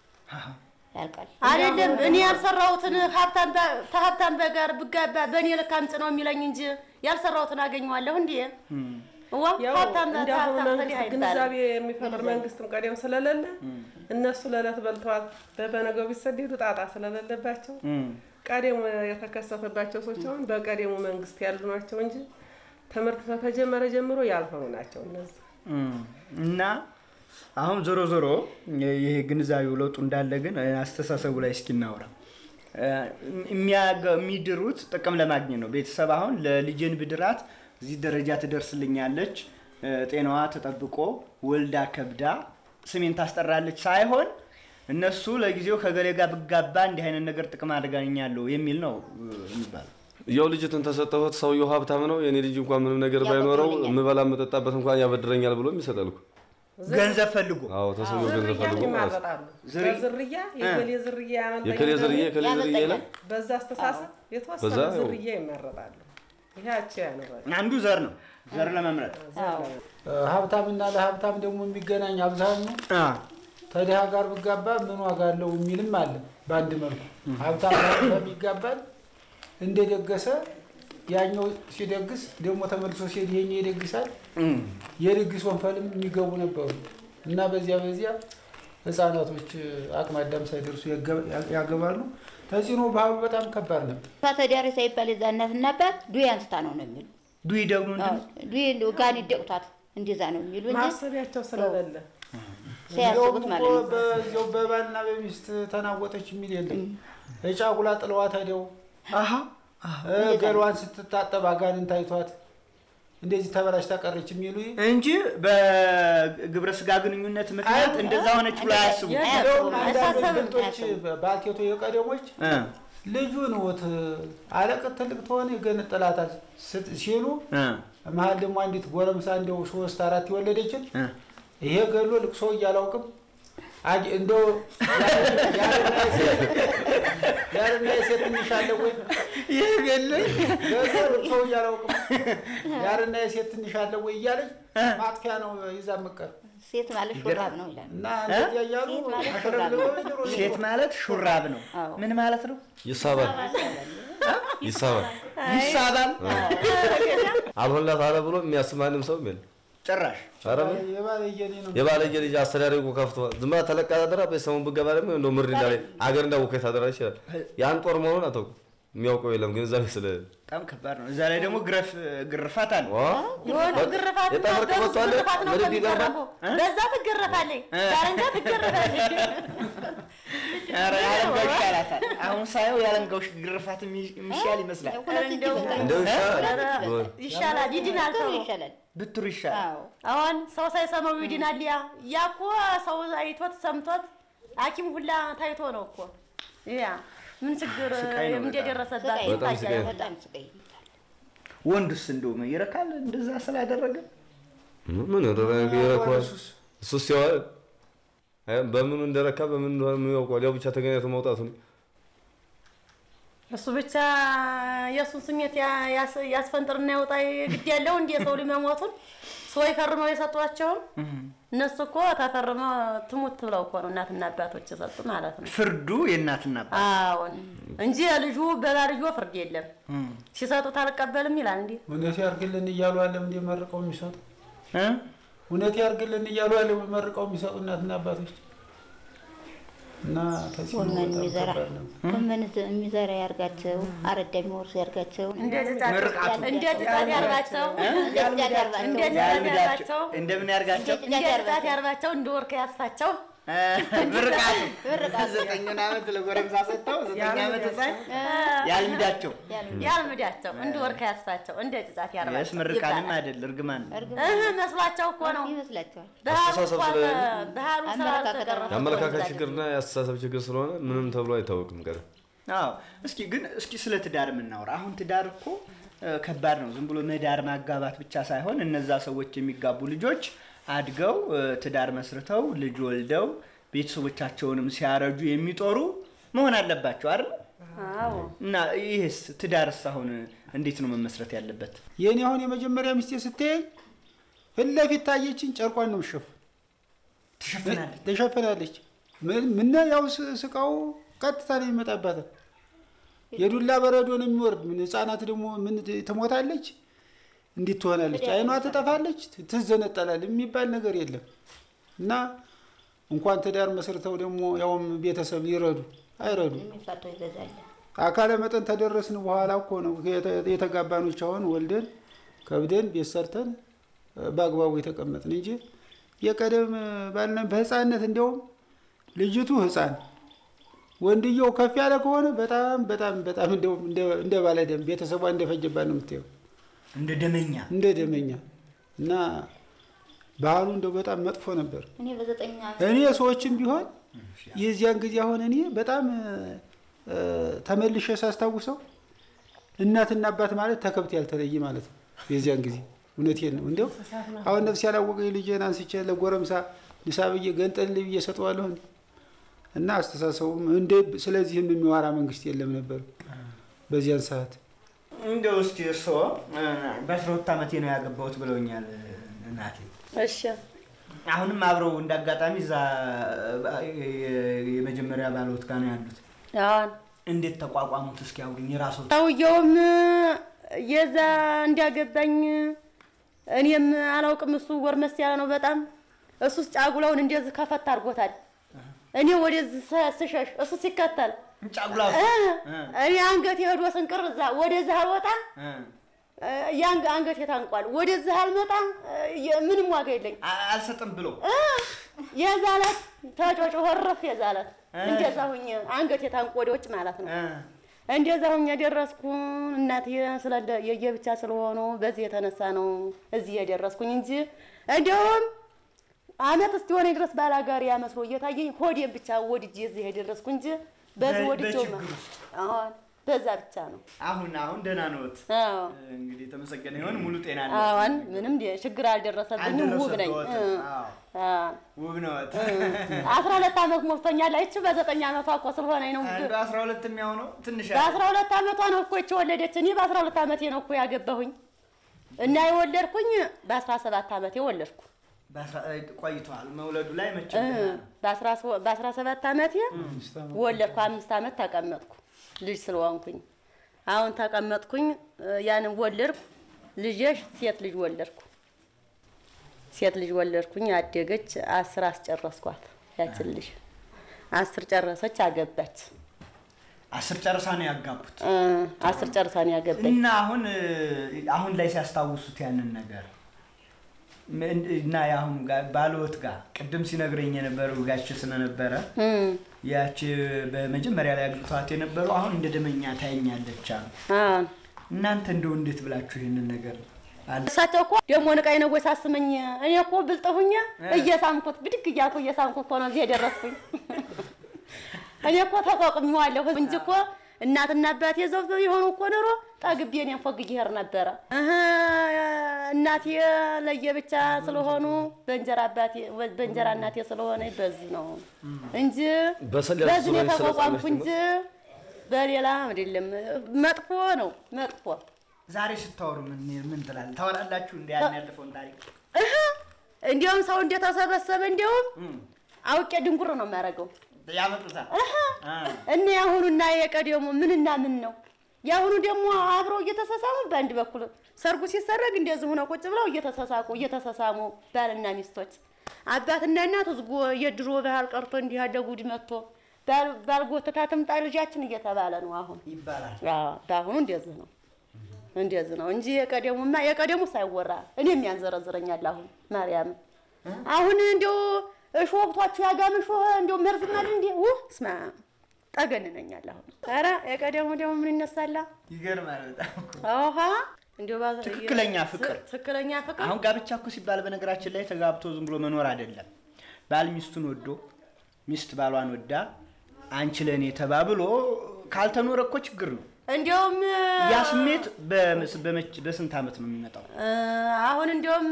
ያልቃል። አይደለም እኔ ያልሰራሁትን ሀብታም በ- ከሀብታም በጋር ብጋባ በእኔ ልክ አምጥ ነው የሚለኝ እንጂ ያልሰራሁትን አገኘዋለሁ እንዴ? ዋ ያው ሀብታም እንዲያሁኑ ሀብታም መንግስት ተዲህ አይባልም። ግንዛቤ የሚፈጥር መንግስትም ቀደም ስለሌለ እነሱ ለዕለት በልተዋል በበነገው ቢሰደዱ ጣጣ ስለሌለባቸው ቀደሙ የተከሰተባቸው ሰዎች አሁን በቀደሙ መንግስት ያሉ ናቸው እንጂ ትምህርት ከተጀመረ ጀምሮ ያልሆኑ ናቸው እነዚህ። እም፣ እና አሁን ዞሮ ዞሮ ይሄ ግንዛቤው ለውጡ እንዳለ ግን እ፣ አስተሳሰቡ ላይ እስኪ እናውራ። እ፣ የሚያገ- የሚድሩት ጥቅም ለማግኘት ነው። ቤተሰብ አሁን ለልጅን ብድራት እዚህ ደረጃ ትደርስልኛለች፣ እ፣ ጤናዋ ተጠብቆ ወልዳ ከብዳ ስሜን ታስጠራለች ሳይሆን እነሱ ለጊዜው ከገሌ ጋር ብጋባ እንዲህ አይነት ነገር ጥቅም አድርጋኛለሁ የሚል ነው እ፣ የሚባለው። ያው ልጅትን ተሰጠሁት ሰውየው ሀብታም ነው። የኔ ልጅ እንኳን ምንም ነገር ባይኖረው ያበድረኛል። የምበላ የምጠጣበት እንኳን ያበድረኛል ብሎ የሚሰጠል እኮ። ገንዘብ ፈልጎ አዎ ተሰውየው ገንዘብ ዝርያ ፈልጎ ማለት ነው። ይማረጣሉ። ዝርያ- በዝርያ የከሌ ዝርያ ያመልጠኛል የከሌ ዝርዬ በሚል የከሌ ዝርዬ ይላል። ያመልጠኛል። በዛ አስተሳሰብ የተወሰነ በዛ ያው- ዝርያ ይመረጣሉ። ይሄያቸው ያኖራል። አንዱ ዘር ነው። ዘር ለመምረጥ አዎ። ሀብታምና ለሀብታም ደግሞ የሚገናኝ አብዛኛው አ፣ ተድሃ ጋር ብጋባ ምን ዋጋ አለው የሚልም አለ። በአንድ መልኩ ሀብታም ጋር በሚጋባል እንደደገሰ ያኛው ሲደግስ ደግሞ ተመልሶ ሲሄድ ይሄኛው ይደግሳል። የድግስ ወንፈልም የሚገቡ ነበሩ እና በዚያ በዚያ ህፃናቶች አቅመ አዳም ሳይደርሱ ያገ- ያገባሉ። ተጽዕኖ ባህሉ በጣም ከባድ ነበር። ተዳሪ ሳይባል የዛ እናትና አባት ዱይ አንስታ ነው ነው የሚሉ ዱይ ደግሞ ምንድን ነው? ዱይ እንደው ጋን ይደቁታት እንደዛ ነው የሚሉ እንጂ ማሰቢያቸው ስለሌለ ሳያስቡት እንዲያውም ማለት እኮ ነው። በዚያው በባልና በሚስት ተናወጠች የሚል የለም። እጫጉላ ጥለዋት ሄደው አሀ እ ገሏን ስትታጠብ አጋንንት አይቷት እንደዚህ ተበላሽታ ቀረች የሚሉ እንጂ በግብረ ስጋ ግንኙነት ምክንያት እንደዛ ሆነች ብሎ አያስቡ። እንዲያውም አንዳንድ አያሳስብም፣ ግልጦች አያሳስብም። ባልቴቶ የቀደሞች እ ልጁን ወት አለቅት ትልቅ ተሆነ ይገነጥላታል ስት- ሲሉ እ መሀል ደግሞ አንዲት ጎረምሳ እንደው ሶስት አራት የወለደችን እ ይሄ ገሎ ልቅሶ እያላውቅም አጅ እንደው ያልና የሴት ያልና የሴት ትንሽ አለ ወይ ይህ ገለኝ ገሎ ልቅሶ እያላውቅም ያልና የሴት ትንሽ አለ ወይ እያለች ማጥፊያ ነው ይዛ መቀር ሴት ማለት ሹራብ ነው ይላል። እና እንደዚያ እያሉ ሴት ማለት አሸረግለው ድሮ ሴት ማለት ሹራብ ነው። አዎ። ምን ማለት ነው? ይሳባል ይሳባል ይሳባል አልሆንላት አለ ብሎ የሚያስብ ማንም ሰው የለም። ጭራሽ ኧረ ምን የባለየኔ ነው የባለጌ ልጅ አስተዳደጉ ከፍተዋል። ዝም ብላ ተለቃ ታደራ በሰሙን ብገባ ደግሞ እንደው ምርድ እንዳለ አገር እንዳወቀ ታደራ ይችላል። ያን ጦር መሆኑን አታውቅም። የሚያውቀው የለም ግንዛቤ ስለ በጣም ከባድ ነው። እዛ ላይ ደግሞ ግረፍ ግርፋት አለ። ዋ የሆነ ግርፋት እና የጠመቅ ደርስ መጥቷል። ግርፋት ነው ምርድ ይገርማል። የሚገረፈው። በዛ ትገረፋለች፣ ዳረንጋ ትገረፋለች። ኧረ ያለንጋው ይሻላታል። አሁን ሳየው ያለንጋው ግርፋት የሚ- የሚሻል ይመስላል። ሁለት እጅ ይበልጣል። እንደው ይሻላል። ይሻላል፣ ይድናል ሰው። ይሻላል። ብትሩ ይሻላል። አዎ አሁን ሰው ሳይሰማው ይድናል። ያ ያ እኮ ሰው አይቶት ሰምቶት ሐኪም ሁላ ታይቶ ነው እኮ ያ ምን ችግር ስቃይ ነው በጣም። እንደደረሰባት ስቃይ ነው። በጣም ስቃይ ነው። በጣም ስቃይ ወንዱስ እንደው ይረካል እንደዛ ስላደረገ ምን ያደረገ ይረኳል። እሱ ሲዋል አይ በምኑ እንደረካ በምን እንደሆነ የሚያውቀው ያው ብቻ ተገናኝቶ መውጣቱ ነው። እሱ ብቻ የእሱን ስሜት ያ- ያስ- ያስፈንጥርና ያውጣ ግድ ያለው እንደ ሰው ልጅ መሞቱን ሰዎች ፈርመው የሰጧቸውን እነሱ እኮ ተፈርመው ትሙት ብለው እኮ ነው እናትና አባቶች የሰጡ ማለት ነው። ፍርዱ የእናትና አባት አዎን እንጂ ልጁ በባልዮ ፍርድ የለም። ሲሰጡት አልቀበልም ይላል እንዴ እውነት ያርግልን እያሉ አለም እንደ መርቀው የሚሰጡ እ? እውነት ያርግልን እያሉ አለም መርቀው የሚሰጡ እናትና አባቶች እና ተጽዕኖ ጎመን በጣም የሚዘራ ከባድ ነው። ጎመን የሚዘራ ያርጋቸው፣ አረዳ የሚወርስ ያርጋቸው። እንደ ጭጣት ምርቃቱ። እንደ ጭጣት ያርጋቸው እንደ ጭዳት ያርጋቸው። እንደ ጭጣት ያልምዳቸው ያርጋቸው እንደምን ያርጋቸው እንደ ጭጣት ያርጋቸው እንደ ወርቅ ያስፋቸው እ፣ ምርቃቱ ዘጠኙን ዓመት ለጎረምሳ ሰጥተው ዘጠኝ ዓመት ህፃን ያልምዳቸው ያልምዳቸው እንደ ወርቅ ያስፋቸው እንደ ጭጣት ስ ያርጋቸው ምርቃንም ይባላል። አይደል እርግማን ነው። እህ መስሏቸው እኮ ነው ይመስላቸዋል። ባህሉ አስተሳሰብ እኮ ስለሌለ። ባህሉ አመለካከት ስላልተቀረፈ የአመለካከት ችግርና የአስተሳሰብ ችግር ስለሆነ ምንም ተብሎ አይታወቅም። ቀረ አዎ እስኪ ግን እስኪ ስለ ትዳር የምናወራ አሁን ትዳር እኮ እ፣ ከባድ ነው። ዝም ብሎ መዳር ማጋባት ብቻ ሳይሆን እነዛ ሰዎች የሚጋቡ ልጆች አድገው እ፣ ትዳር መስርተው ልጅ ወልደው ቤተሰቦቻቸውንም ሲያረጁ የሚጦሩ መሆን አለባቸው አይደል? አዎ እና ይህስ ትዳርስ አሁን እንዴት ነው መመስረት ያለበት? የእኔ አሁን የመጀመሪያ ሚስቴ ስትሄኝ ፊት ለፊት ታየችኝ፣ ጨርቋን ነው የምትሸፍን ትሸፍናለች። ተሸፍናለች። ምን ምን ያው ስ- ስቃው ቀጥታ ነው የሚመጣባታል። የዱላ በረዶ ነው የሚወርድ። ምን ህፃናት ደግሞ ምን ት- ትሞታለች፣ እንዲህ ትሆናለች፣ አይኗ ትጠፋለች፣ ት- ትዘነጠላል የሚባል ነገር የለም እና እንኳን ትዳር መስርተው ደግሞ ያውም ቤተሰብ ሊረዱ አይረዱ። የሚፋተው ይበዛል። አካለ መጠን ተደረስን በኋላ እኮ ነው የተ- የተጋባኖች አሁን ወልደን ከብደን ቤት ሰርተን እ፣ በአግባቡ የተቀመጥን እንጂ የቀደም ባልና በህፃንነት እንዲያውም ልጅቱ ህፃን ወንድየው ከፍ ያለ ከሆነ በጣም በጣም በጣም እንደውም እንደ- እንደ ባለደም ቤተሰቧ እንደፈጀባት ነው የምታየው እንደ ደመኛ እንደ ደመኛ እና ባህሉ እንደው በጣም መጥፎ ነበር። እኔ በዘጠኝ ዓመት እኔ ሰዎችም ቢሆን የዚያን ጊዜ አሁን እኔ በጣም እ፣ ተመልሼ ሳስታውሰው እናትና አባት ማለት ተከብት ያልተለየ ማለት ነው። የዚያን ጊዜ እውነቴን ነው። እንዲያው አሁን ነፍስ ያላወቀ ልጄን አንስቼ ለጎረምሳ ንሳ ብዬ ገንጠል ብዬ ሰጠዋለሁ እንዴ? እና አስተሳሰቡም እንደ ስለዚህም የሚዋራ መንግስት የለም ነበር በዚያን ሰዓት። እንደው እስኪ እርስዎ እ፣ በአስራ ሁለት ዓመቴ ነው ያገባሁት ብለውኛል እናቴ። እሺ አሁንም አብረው እንዳጋጣሚ እዛ የመጀመሪያ ባለወት ጋር ነው ያሉት። አሁን እንዴት ተቋቋሙት? እስኪ አውሩኝ። የራስዎት ሰውየውም የዛ እንዲያገባኝ እኔም አላውቅም። እሱ ጎርመስ ያለ ነው በጣም እሱስ ጫጉላውን እንደዚህ ከፈት አድርጎታል። እኔ ወደዚህ ስ- ስሸሽ እሱ ሲከተል ጫጉላ እ፣ እኔ አንገቴ ሄዶ ስንቅር እዛ ወደዚህ አልወጣ ያን አንገቴ ታንቋል። ወደዚህ አልመጣ እ፣ ምንም ዋጋ የለኝ አልሰጥም ብሎ እ፣ የዛ ዕለት ተጮጮ ወረፍ የዛ ዕለት እንደዛ ሁኜ አንገቴ ታንቆ ወደ ውጭ ማለት ነው። እንደዛ ሁኜ ደረስኩ። እናቴ ስለ የየብቻ ስለሆኑ በዚህ የተነሳ ነው እዚህ የደረስኩኝ እንጂ እንዲያውም አመት እስኪሆነ ድረስ ባላጋሪ መስሎ እየታየኝ ሆዴን ብቻ ወድጄ እዚህ የደረስኩ እንጂ በዚህ በ- ወድጄው በችግር ውስጥ። አሁን በዛ ብቻ ነው። አሁን አሁን ደህና ነዎት? አዎ እንግዲህ የተመሰገነ ይሁን ሙሉ ጤና አለ። አሁን ምንም ደ- ችግር አልደረሰብኝም። ውብ ነኝ። አልደረሰብዎትም? አዎ፣ አዎ። ውብ ነዎት። አስራ ሁለት አመት ሞልቶኛል። አይቼ በዘጠኝ አመቷ እኮ ስለሆነኝ ነው። አንዱ አስራ ሁለት የሚሆነው ትንሽ በአስራ ሁለት አመቷ ነው እኮ ይቺ ወለደች። እኔ በአስራ ሁለት አመቴ ነው እኮ ያገባሁኝ እና የወለድኩኝ በአስራ ሰባት አመቴ ወለድኩ። በአስራ- ቆይቷል መውለዱ ላይ መቼ እ፣ በአስራ ሶ- በአስራ ሰባት አመቴ ወለድኩ። አምስት አመት ተቀመጥኩ ልጅ ስለሆንኩኝ። አሁን ተቀመጥኩኝ፣ እ፣ ያንን ወለድኩ። ልጄሽ ሴት ልጅ ወለድኩ። ሴት ልጅ ወለድኩኝ፣ አደገች። አስር አስጨረስኳት። ያችን ልጅ አስር ጨረሰች፣ አገባች። አስር ጨርሳ ነው ያጋቡት። እ፣ አስር ጨርሳ ነው ያገባኝ። እና አሁን እ፣ አሁን ላይ ሲያስታውሱት ያንን ነገር ምን- እና የአሁኑ ጋር ባልዎት ጋር ቅድም ሲነግረኝ የነበረው ጋች ስለነበረ እም፣ ያቺ በመጀመሪያ ላይ አግብተዋት የነበረው አሁን እንደ ደመኛ ታየኛለች አሉ። አዎ። እናንተ እንደው እንዴት ብላችሁ ይህንን ነገር አለ እሳቸው እኮ ደግሞ ንቃይ ነው ወይ ሳስመኝ እኔ እኮ ብልጥ ሁኜ እየሳምኩት ብድግ እያልኩ እየሳምኩ እኮ ነው እዚህ የደረስኩኝ። እኔ እኮ ተቋቁሜዋለሁ እንጂ እኮ እናትና አባቴ ዘውት የሆኑ እኮ ኖሮ ጠግቤ እኔን ፎግጌ እሄድ ነበረ። እህ እናቴ ለየብቻ ስለሆኑ በእንጀራ አባቴ በእንጀራ እናቴ ስለሆነ በዚህ ነው እንጂ በሰል ያሉ በዚህ ነው ሰዎች የተቋቋምኩ ስለጸለሽ እንጂ በሌላ አይደለም። መጥፎ ነው መጥፎ ዛሬ ስታወሩ ምን ምን ትላለህ? ታወራላችሁ እንደ ያን ያለፈውን ታሪክ እህ እንዲያውም ሰው እንደተሰበሰበ እንዲያውም አውቄ ድንጉር ነው የሚያደርገው። ያመጡታል። እህ አ፣ እና የአሁኑና የቀደሙ ምንና ምን ነው? የአሁኑ ደግሞ አብረው እየተሳሳሙ በአንድ በኩል ሰርጉ ሲሰረግ እንደዚህ ሆነው ቁጭ ብለው እየተሳሳቁ እየተሳሳሙ ባልና ሚስቶች አባትና እናት ዝጎ የድሮ ባህል ቀርቶ እንዲህ ያለ ጉድ መጥቶ ባል- ባልጎተታ ትምጣ ልጃችን እየተባለ ነው አሁን። ይባላል። አዎ በአሁኑ እንደዚህ ነው እንደዚህ ነው እንጂ የቀደሙማ የቀደሙ ሳይወራ እኔም ያንዘረዝረኛል። አሁን ማርያም አሁን እንዲያው እሾህ ወቅቷችሁ ያጋም እሾህ እንዲያው መርዝ ማል እንዲ ውህ ስማ ጠገንነኛል። አሁን ኧረ የቀደሙ ደግሞ ምን ይነሳላ? ይገርማል በጣም እኮ። አውሃ እንዲያው ባዘ- ትክክለኛ ፍቅር። ትክክለኛ ፍቅር አሁን ጋብቻ እኮ ሲባል በነገራችን ላይ ተጋብቶ ዝም ብሎ መኖር አይደለም። ባል ሚስቱን ወዶ ሚስት ባሏን ወዳ አንቺ ለእኔ ተባብሎ ካልተኖረ እኮ ችግር ነው። እንዲያውም ያ ስሜት በመስ- በመች- በስንት ዓመት ነው የሚመጣው? እ፣ አሁን እንዲያውም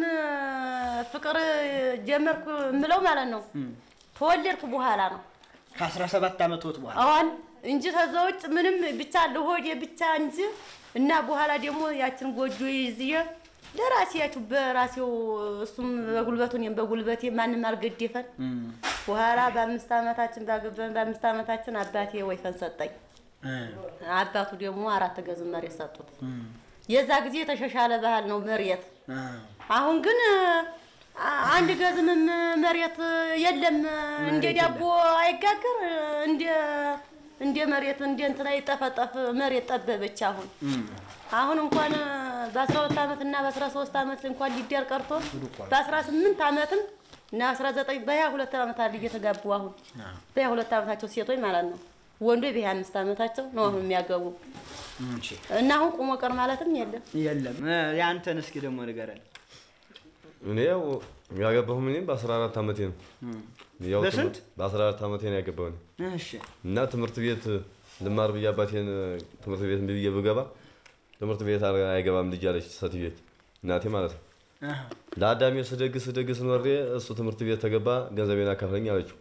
ፍቅር ጀመርኩ የምለው ማለት ነው ተወለድኩ በኋላ ነው ከ17 ዓመት ወት በኋላ አሁን እንጂ ከዛ ውጭ ምንም ብቻ ለሆዴ ብቻ እንጂ እና በኋላ ደግሞ ያችን ጎጆ ይዝዬ ለራሴ ያችሁ በራሴው እሱም በጉልበቱ እኔም በጉልበቴ ማንም አልገደፈን። በኋላ በአምስት ዓመታችን ባገባን በአምስት ዓመታችን አባቴ ወይፈን ሰጠኝ። እ፣ አባቱ ደግሞ አራት ገዝ መሬት ሰጡት። የዛ ጊዜ የተሻሻለ ባህል ነው መሬት። እ፣ አሁን ግን አ- አንድ ገዝምም መሬት የለም። እንደ ዳቦ አይጋገር እንደ እንደ መሬት እንደ እንትና ይጠፈጠፍ መሬት ጠበበች። አሁን አሁን እንኳን በአስራ ሁለት ዓመት እና በአስራ ሶስት ዓመት እንኳን ሊዳር ቀርቶ በአስራ ስምንት ዓመትም እና አስራ ዘጠኝ በሀያ ሁለት ዓመት አለ እየተጋቡ አሁን በሀያ ሁለት ዓመታቸው ሴቶች ማለት ነው። ወንዶች በሀያ አምስት ዓመታቸው ነው አሁን የሚያገቡ እሺ። እና አሁን ቁሞ ቀር ማለትም የለም። የለም እ፣ የአንተን እስኪ ደግሞ ንገረን። እኔ ያው ያገባሁም እኔ በ14 ዓመቴ ነው። ያው በስንት? ትምህርት- በ14 ዓመቴ ነው ያገባሁ እኔ። እሺ እና ትምህርት ቤት ልማር ብዬ አባቴን ትምህርት ቤት እምቢ ብዬ ብገባ ትምህርት ቤት አር- አይገባም ልጅ አለች ሴትዮ እናቴ ማለት ነው። አሃ። ለአዳሜ ስደግስ ስደግስ ኖሬ እሱ ትምህርት ቤት ተገባ ገንዘቤን አካፍለኝ አለችው።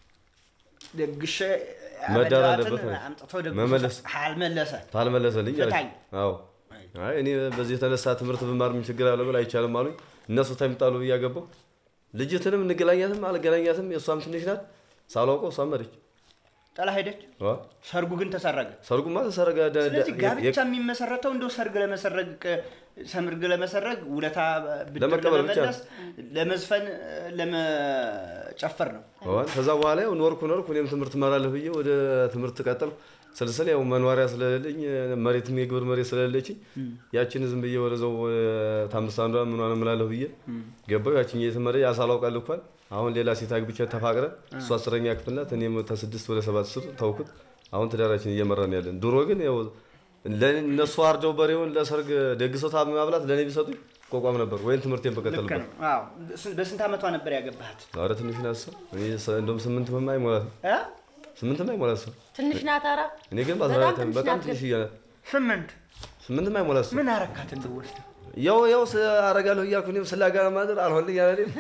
ደግሼ መዳር ያበላኋትን አለበት ነው። አምጥቶ ደግሶ መመለስ። አልመለሰ ታልመለሰልኝ ፍታኝ። አለች። አዎ አይ እኔ በዚህ የተነሳ ትምህርት ብማር ምን ችግር አለ ብል አይቻልም አሉኝ። እነሱ ተምጣሉ ብዬ አገባሁ። ልጅትንም እንገናኛትም አልገናኛትም የእሷም ትንሽ ናት። ሳላውቀው እሷም መረች። ጥላ ሄደች። ሰርጉ ግን ተሰረገ። ሰርጉማ ተሰረገ። ደ- ደ- ስለዚህ የ- ጋብቻ የሚመሰረተው እንደው ሰርግ ለመሰረግ ሰርግ ለመሰረግ ውለታ ብድር ለመቀበል ብቻ ለመመለስ ለመዝፈን ለመጨፈር ነው። አሁን ከዛ በኋላ ያው ኖርኩ ኖርኩ እኔም ትምህርት እመራለሁ ብዬ ወደ ትምህርት ቀጠልኩ። ስልስል ያው መኖሪያ ስለሌለኝ መሬትም የግብር መሬት ስለሌለችኝ ያችን ዝም ብዬ ወደዛው ታምስት አንዷ ምኗን እምላለሁ ብዬ ገባሁ። ያችን እየተመረ ያሳላውቃል ልኳል። አሁን ሌላ ሴት አግብቼ ተፋቅረን እሱ አስረኛ ክፍል ናት፣ እኔም ተስድስት ወደ ሰባት ስር ተውኩት። አሁን ትዳራችን እየመራን ያለን። ድሮ ግን ያው እነሱ አርደው በሬውን ለሰርግ ደግሰው ታ ማብላት ለእኔ ቢሰጡኝ ቆቋም ነበር ወይም ትምህርቴን ልክ በቀጠልበት። ነው። አዎ። በስንት ዓመቷ ነበር ያገባሃት? ኧረ ትንሽ ናት እሷ። እኔ ሰ- እንደውም ስምንትም አይሞላትም እ? ስምንትም አይሞላት እሷ። ትንሽ ናት። ኧረ እኔ ግን በጣም በአስራ ትንሽ በጣም ናት ትንሽ እያለ ስምንት ስምንትም አይሞላት እሷ። ምን አረካት እንድወስድ ያው ያው ስ- አረጋለሁ እያልኩ እኔም ስላጋና ማድር አልሆንልኝ ያለ እኔም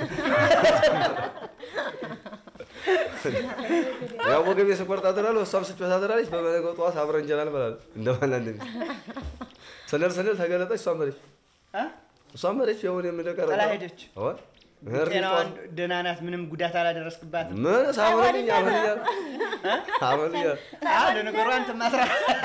ያው ወገቤ ስቆርጥ አድራለሁ፣ እሷም ስጮህ ታድራለች። በበነገው ጠዋት አብረን እንጀራ እንበላለን እንደማን አንድ ሚስት ስንል ስንል ተገለጠች። እሷም መሬች እ? እሷም መሬች። ያው እኔም እንደቀረ ጥላ ሄደች። አሁን ጤናዋን ደህና ናት። ምንም ጉዳት አላደረስክባትም። ምን ሳሞልኝ አልሆንልኝ አልሆንልኝ አዎ፣ ለነገሩ አንተ ማስራ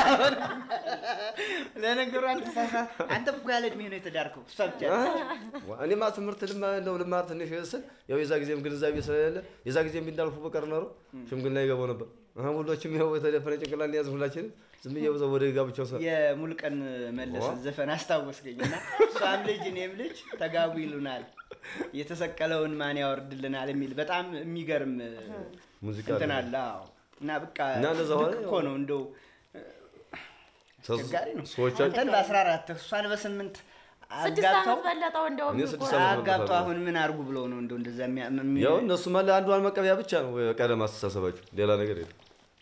ለነገሩ አንተ ሳሳ አንተ እኮ ያለ እድሜ ነው የተዳርከው። እሷ ብቻ እኔማ ትምህርት ልማ እንደው ልማር ትንሽ ስል ያው የዛ ጊዜም ግንዛቤ ስለሌለ የዛ ጊዜም ቢንዳልፉ በቀር ኖሮ ሽምግልና ይገባው ነበር። አሁን ሁሎችም ያው የተደፈነ ጭንቅላት ያዝ ሁላችንም ዝም ብዬ በዛው ወደ ጋብቻው ሰ የሙልቀን መለሰ ዘፈን አስታወስገኝ እና እሷም ልጅ እኔም ልጅ ተጋቡ ይሉናል የተሰቀለውን ማን ያወርድልናል የሚል በጣም የሚገርም ሙዚቃ እንትን አለ። አለ። አዎ። እና በቃ እና እንደዛ ሆነ። ልክ እኮ ነው እንደው አስቸጋሪ ነው። ሰዎች አንተን በአስራ አራት እሷን በስምንት ስድስት አጋብተው ዓመት በለጠው እንደውም እኔ እኮ። ስድስት ዓመት አጋብተው ነበር። አሁን ምን አርጉ ብለው ነው እንደው እንደዛ የሚያ- የሚ- ያው እነሱ ማለ አንዷን መቀበያ ብቻ ነው ቀደም አስተሳሰባቸው፣ ሌላ ነገር የለም።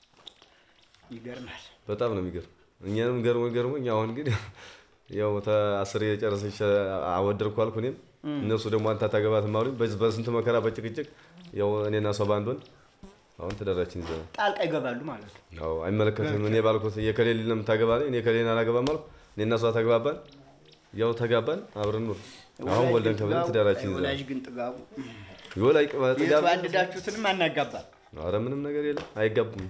ይገርማል። በጣም ነው የሚገርም። እኛንም ገርሞ ገርሞኝ አሁን ግን ያው አስር የጨረሰች አወደድኩ አልኩ እኔም እነሱ ደግሞ አንተ አታገባትም አሉኝ። በዚህ በስንት መከራ በጭቅጭቅ ያው እኔና እሷ በአንድ ወንድ አሁን ትዳራችን ይዘናል። ጣልቃ ይገባሉ ማለት ነው። ያው አይመለከትም። እኔ ባልኩት የከሌል ነው የምታገባ እኔ ከሌን አላገባም አልኩ። እኔና እሷ ተግባባን፣ ያው ተጋባን፣ አብረን ኑር። አሁን ወላጅ ወልደን ግን ከብለን ጥጋቡ- ትዳራችን ወላጅ ይዘናል። ግን ጥጋቡ ይወላይ ጥጋብ የተዋደዳችሁትንም አናጋባል። ኧረ ምንም ነገር የለም አይጋቡም።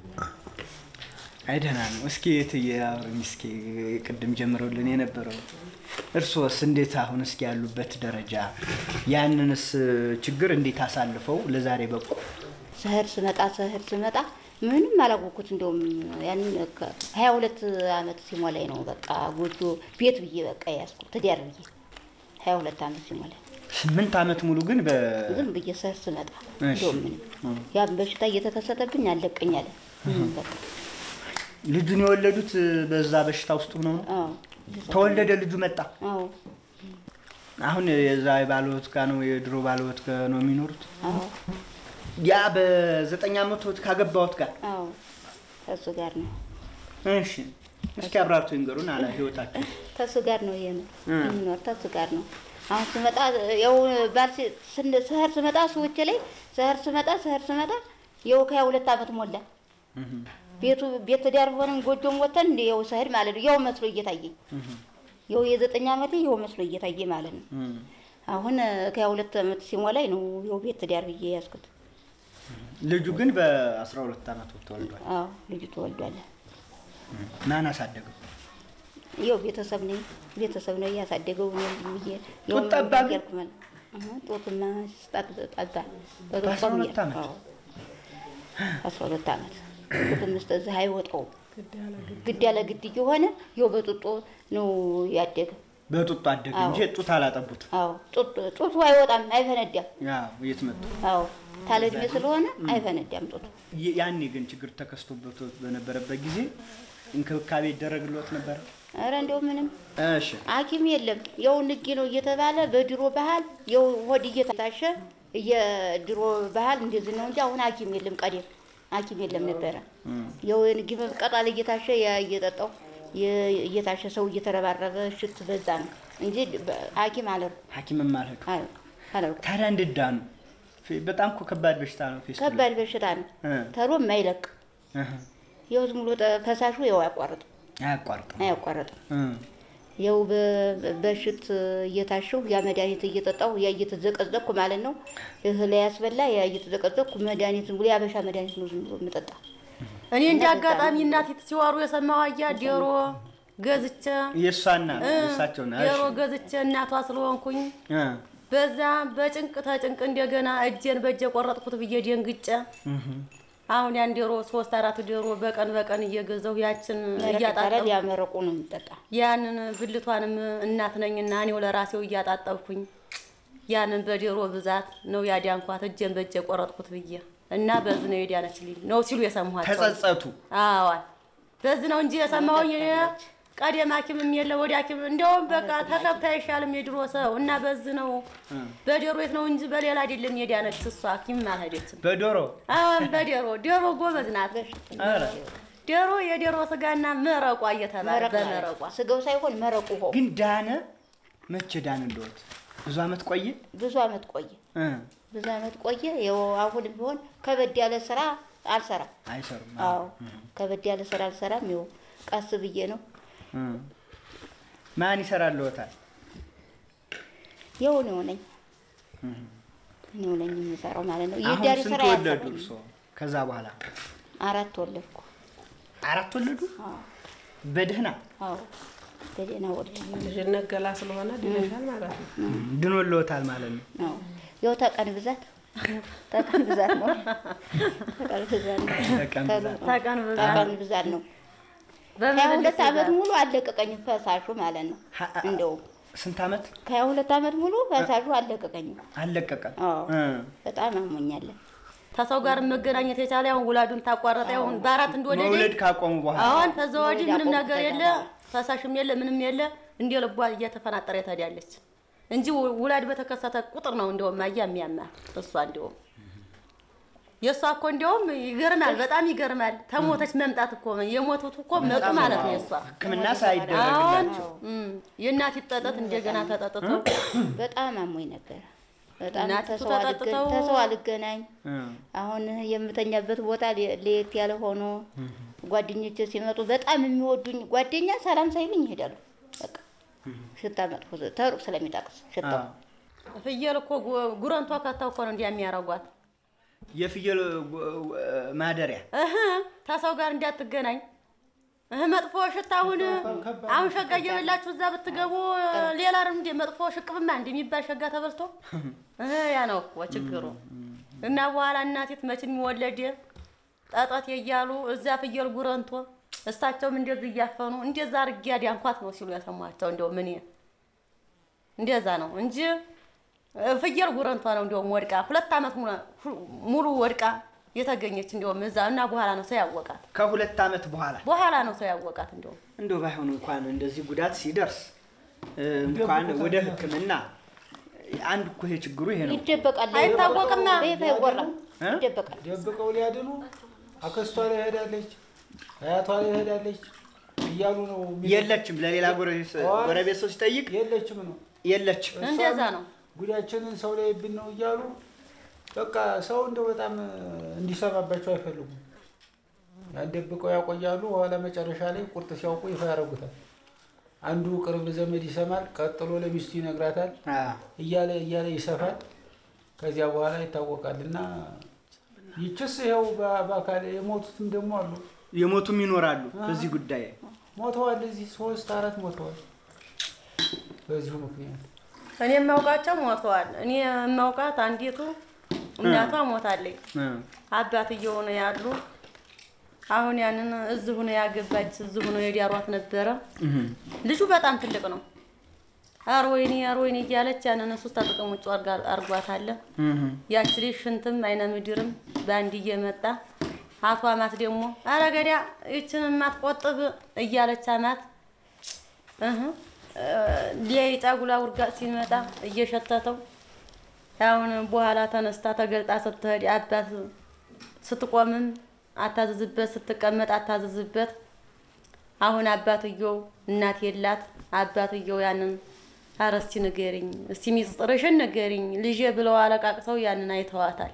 አይ ደህና ነው። እስኪ የትዬ አውሪኝ እስኪ ቅድም ጀምረውልን የነበረው እርሶስ እንዴት አሁን እስኪ ያሉበት ደረጃ ያንንስ ችግር እንዴት አሳልፈው ለዛሬ በቁ? ሰህር ስመጣ ሰህር ስመጣ ምንም አላወኩት። እንደውም ያንን ከ- ሀያ ሁለት አመት ሲሞላኝ ነው በቃ ጎጆ ቤት ብዬ በቃ ያዝኩት ትዳር ብዬ ሀያ ሁለት አመት ሲሞላኝ ስምንት ዓመት ሙሉ ግን በ ዝም ብዬ ሰህር ስመጣ እሺ። እንደውም ምንም ያም በሽታ እየተከሰተብኝ አለቀኝ አለ። ምንም በቃ ልጁን የወለዱት በዛ በሽታ ውስጥ ሆነው ነው። አዎ ተወለደ፣ ልጁ መጣ። አዎ አሁን የዛ ባለወት ጋ ነው የድሮ ባለወት ጋ ነው የሚኖሩት። አዎ ያ በዘጠኝ ዓመት ካገባዎት ጋር አዎ ከእሱ ጋር ነው እሺ፣ እስኪ አብራርቶ ይንገሩን አላ ህይወታቸው ከእሱ ጋር ነው የም- እ። የምኖር ከእሱ ጋር ነው። አሁን ስመጣ ያው ባል ሲ- ስን- ሰህር ስመጣ ሰዎች ላይ ሰህር ስመጣ ሰህር ስመጣ ያው ከሀያ ሁለት አመት ሞላ። ቤቱ ቤት ትዳር ሆነን ጎጆም ወተን እንደ ያው ሰህድ ማለት ነው ያው መስሎ እየታየኝ ያው የዘጠኝ አመቴ ያው መስሎ እየታየ ማለት ነው። አሁን ከሀያ ሁለት አመት ሲሞላኝ ነው ያው ቤት ትዳር ብዬ ያዝኩት። ልጁ ግን በአስራ ሁለት ዓመቱ ተወልዷል። አዎ ልጁ ተወልዷል። ማን አሳደገው? ያው ቤተሰብ ነኝ ቤተሰብ ነው እያሳደገው ነው ብዬ ጡት ጠባ ግን? ያልኩ ማለት እህ ጡትማ ስጣት ጠባ በአስራ ሁለት ዓመት? አስራ ሁለት ዓመት ጡትም ውስጥ እዚህ አይወጣውም ግድ ያለ ግድ እየሆነ ያው በጡጦ ነው ያደገ በጡጦ አደገ አዎ። እንጂ ጡት አላጠቡት። አዎ ጡት ጡቱ አይወጣም አይፈነዳም ያው የት መጡ? አዎ ታለ እድሜ ስለሆነ አይፈነዳም ጡቱ ይ- ያኔ ግን ችግር ተከስቶበት በነበረበት ጊዜ እንክብካቤ ይደረግሎት ነበረ? ኧረ እንደው ምንም እሺ ሐኪም የለም። ያው ንጌ ነው እየተባለ በድሮ ባህል ያው ሆድ እየታሸ የድሮ ባህል እንደዚህ ነው እንጂ አሁን ሐኪም የለም። ቀደም ሐኪም የለም ነበረ። ያው የንጌ ቅጠል እየታሸ ያ እየጠጣው የ- እየታሸ ሰው እየተረባረበ ሽት በዛ ነው እንጂ በ- ሐኪም አለር ሐኪምም አልሄዱ። አለርኩ ታዲያ እንዴት ዳኑ? ፌ- በጣም እኮ ከባድ በሽታ ነው። ፌስቱላ። ከባድ በሽታ ነው። እ ተሎ የማይለቅ እህ፣ ያው ዝም ብሎ ጠ- ፈሳሹ ያው አያቋርጥም አያቋርጥም። አያቋርጥም። እ ያው በ- በሽት እየታሸሁ ያ መድኃኒት እየጠጣሁ ያ እየተዘቀዘቅኩ ማለት ነው። እህል ያስበላ ያ እየተዘቀዘቅኩ መድኃኒት ዝም ብሎ የአበሻ መድኃኒት ነው ዝም ብሎ የምጠጣ። እኔ እንደ አጋጣሚ እናቴ ሲዋሩ የሰማሁ አያ ዶሮ ገዝቼ የእሷና እ፣ እሳቸውና ዶሮ ገዝቼ እናቷ ስለሆንኩኝ በዛ በጭንቅ ተጭንቅ እንደገና እጄን በእጄ ቆረጥኩት ብዬ ደንግጬ አሁን ያን ዶሮ ሶስት አራት ዶሮ በቀን በቀን እየገዛሁ ያችን መረቅ ይባላል። እያጣጠብኩ ያ መረቁ ነው የምጠጣ። ያንን ብልቷንም እናት ነኝና እኔው ለራሴው እያጣጠብኩኝ ያንን በዶሮ ብዛት ነው ያዳንኳት እጄን በእጄ ቆረጥኩት ብዬ እና በዚህ ነው የዳነችልኝ ነው ሲሉ የሰማኋቸው። ተጸጸቱ። አዋል በዚህ ነው እንጂ የሰማሁኝ እኔ ቀደም ሐኪምም የለ ወደ ሐኪም እንደውም በቃ ተከብታ አይሻልም የድሮ ሰው እና በዚህ ነው በዶሮ የት ነው እንጂ በሌላ አይደለም የዳነች እሷ ሐኪም አልሄደችም። በዶሮ አሁን በዶሮ ዶሮ ጎበዝ ናት። ኧረ ዶሮ የዶሮ ስጋና መረቋ እየተባለ መረቅ በመረቋ ስጋው ሳይሆን መረቁ ሆ ግን ዳነ። መቼ ዳነ እንደወት ብዙ አመት ቆየ። ብዙ አመት ቆየ። እ፣ ብዙ አመት ቆየ። ያው አሁንም ቢሆን ከበድ ያለ ስራ አልሰራም። አይሰሩም። አዎ ከበድ ያለ ስራ አልሰራም። ያው ቀስ ብዬ ነው እ። ማን ይሰራልዎታል? ያው እኔው ነኝ እኔው ነኝ የምሰራው ማለት ነው። አሁን የዳሪ ስንት ስራ ወለዱ ያሰራኝ እርስዎ? ከዛ በኋላ አራት ወለድኩ። አራት ወለዱ። አዎ በደህና አዎ በደህና ወለድኩ። ልጅነት ገላ ስለሆነ ድነሻል ማለት ነው። ድኖልዎታል ማለት ነው። አዎ ያው ተቀን ብዛት ተቀን ብዛት ነው። ተቀን ብዛት ነው። ተቀን ብዛት። ተቀን ብዛት ተቀን ብዛት ነው። በምን ሀያ ሁለት ብዛት? አመት ሙሉ አለቀቀኝም ፈሳሹ ማለት ነው። ሀ- እንደውም ስንት አመት ከሀያ ሁለት አመት ሙሉ ፈሳሹ አለቀቀኝም። አለቀቀም? አዎ እ። በጣም አሞኛለን። ከሰው ጋር መገናኘት የቻለ አሁን ውላዱን ታቋረጠ አሁን በአራት እንደወለደ መውለድ ካቆሙ በኋላ አሁን ከዛ ወዲህ መውለድ ምንም አቆም ነገር የለ ተደርጓል። ፈሳሽም የለ ምንም የለ እንደ ልቧ እየተፈናጠረ ትሄዳለች እንጂ ው- ውላድ በተከሰተ ቁጥር ነው እንደውም አያ የሚያማት እሷ እንደውም የእሷ እኮ እንደውም ይገርማል፣ በጣም ይገርማል። ተሞተች መምጣት እኮ የሞቱት እኮ መጡ ማለት ነው የእሷ ሕክምና አሁን ሳይደረግላቸው እም፣ የእናት ይጠጠት እንደገና ተጠጥቶ በጣም አሞኝ ነበር። በጣም እናቲቱ ተሰው አልገ- ተጠጥተው- ተሰው አልገናኝ እ። አሁን የምተኛበት ቦታ ለ- ለየት ያለ ሆኖ ጓደኞቼ ሲመጡ በጣም የሚወዱኝ ጓደኛ ሰላም ሳይሉኝ ይሄዳሉ። በቃ ሽታ መጥፎ ተሩቅ ስለሚጠቅስ ሽታው አዎ። ፍየል እኮ ጉ- ጉረንቷ ከተው እኮ ነው እንዲያ የሚያረጓት የፍየል እ፣ ማደሪያ እህ ተሰው ጋር እንዳትገናኝ እህ መጥፎ ሽታ አሁን አሁን ሸጋ እየበላችሁ እዛ ብትገቡ ሌላ እንደ መጥፎ ሽቅብማ እንደሚባል ሸጋ ተበልቶ እህ ያ ነው እኮ ችግሩ። እና በኋላ እናቴት መች የሚወለድ ጠጠት እያሉ እዛ ፍየል ጉረንቶ እሳቸውም እንደዚህ እያፈኑ እንደዛ አድርጌ አዳንኳት ነው ሲሉ ያሰማቸው። እንደው ምን እንደዛ ነው እንጂ ፍየል ጉረንቷ ነው እንደውም ወድቃ ሁለት ዓመት ሙሉ- ሙሉ ወድቃ የተገኘች እንደውም እዛ እና በኋላ ነው ሰው ያወቃት። ከሁለት አመት በኋላ በኋላ ነው ሰው ያወቃት እንደውም እንደው ባይሆን እንኳን እንደዚህ ጉዳት ሲደርስ እ፣ እንኳን ወደ ሕክምና አንድ እኮ ይሄ ችግሩ ይሄ ነው። ይደበቃል። አይታወቅማ። ቤት አይወራም። እ? ይደበቃል። ደብቀው ሊያድኑ አክስቷ ላይ ሄዳለች፣ አያቷ ላይ ሄዳለች እያሉ ነው የሚለው። የለችም ለሌላ ጎረቤት ጎረቤት ሰው ሲጠይቅ የለችም ነው የለችም። እንደዛ ነው። ጉዳያችንን ሰው ላይ ብን ነው እያሉ በቃ ሰው እንደው በጣም እንዲሰማባቸው አይፈልጉም። ያን ደብቀው ያቆያሉ። በኋላ መጨረሻ ላይ ቁርጥ ሲያውቁ ይፋ ያደርጉታል። አንዱ ቅርብ ዘመድ ይሰማል፣ ቀጥሎ ለሚስቱ ይነግራታል። አዎ። እያለ እያለ ይሰፋል። ከዚያ በኋላ ይታወቃል። እና ይችስ ይኸው በ- በአካል የሞቱትም ደግሞ አሉ። የሞቱም ይኖራሉ በዚህ ጉዳይ ሞተዋል። እዚህ ሶስት አራት ሞተዋል በዚሁ ምክንያት። እኔ የማውቃቸው ሞተዋል። እኔ የማውቃት አንዲቱ እናቷ ሞታለች። እ። አባትየው ነው ያሉ። አሁን ያንን እዚሁ ነው ያገባች፣ እዚሁ ነው የዳሯት ነበረ። እህ። ልጁ በጣም ትልቅ ነው። አርወይኔ አርወይኔ እያለች ያንን እሱ ተጥቅም ውጭ አርጓታለ። እህ። ያች ልጅ ሽንትም አይነ ምድርም በአንድ እየመጣ አቶ አማት ደግሞ አረ ገዲያ ይችን የማትቆጥብ እያለች አማት እህ ሊያይ ጫጉላ ውርጋጥ ሲመጣ እየሸተተው አሁን በኋላ ተነስታ ተገልጣ ስትሄድ አባት ስትቆምም አታዝዝበት፣ ስትቀመጥ አታዝዝበት። አሁን አባትየው እናት የላት። አባትየው ያንን ኧረ እስቲ ንገሪኝ፣ እስቲ ሚስጥርሽን ንገሪኝ ልጄ ብለው አለቃቅሰው ያንን አይተዋታል።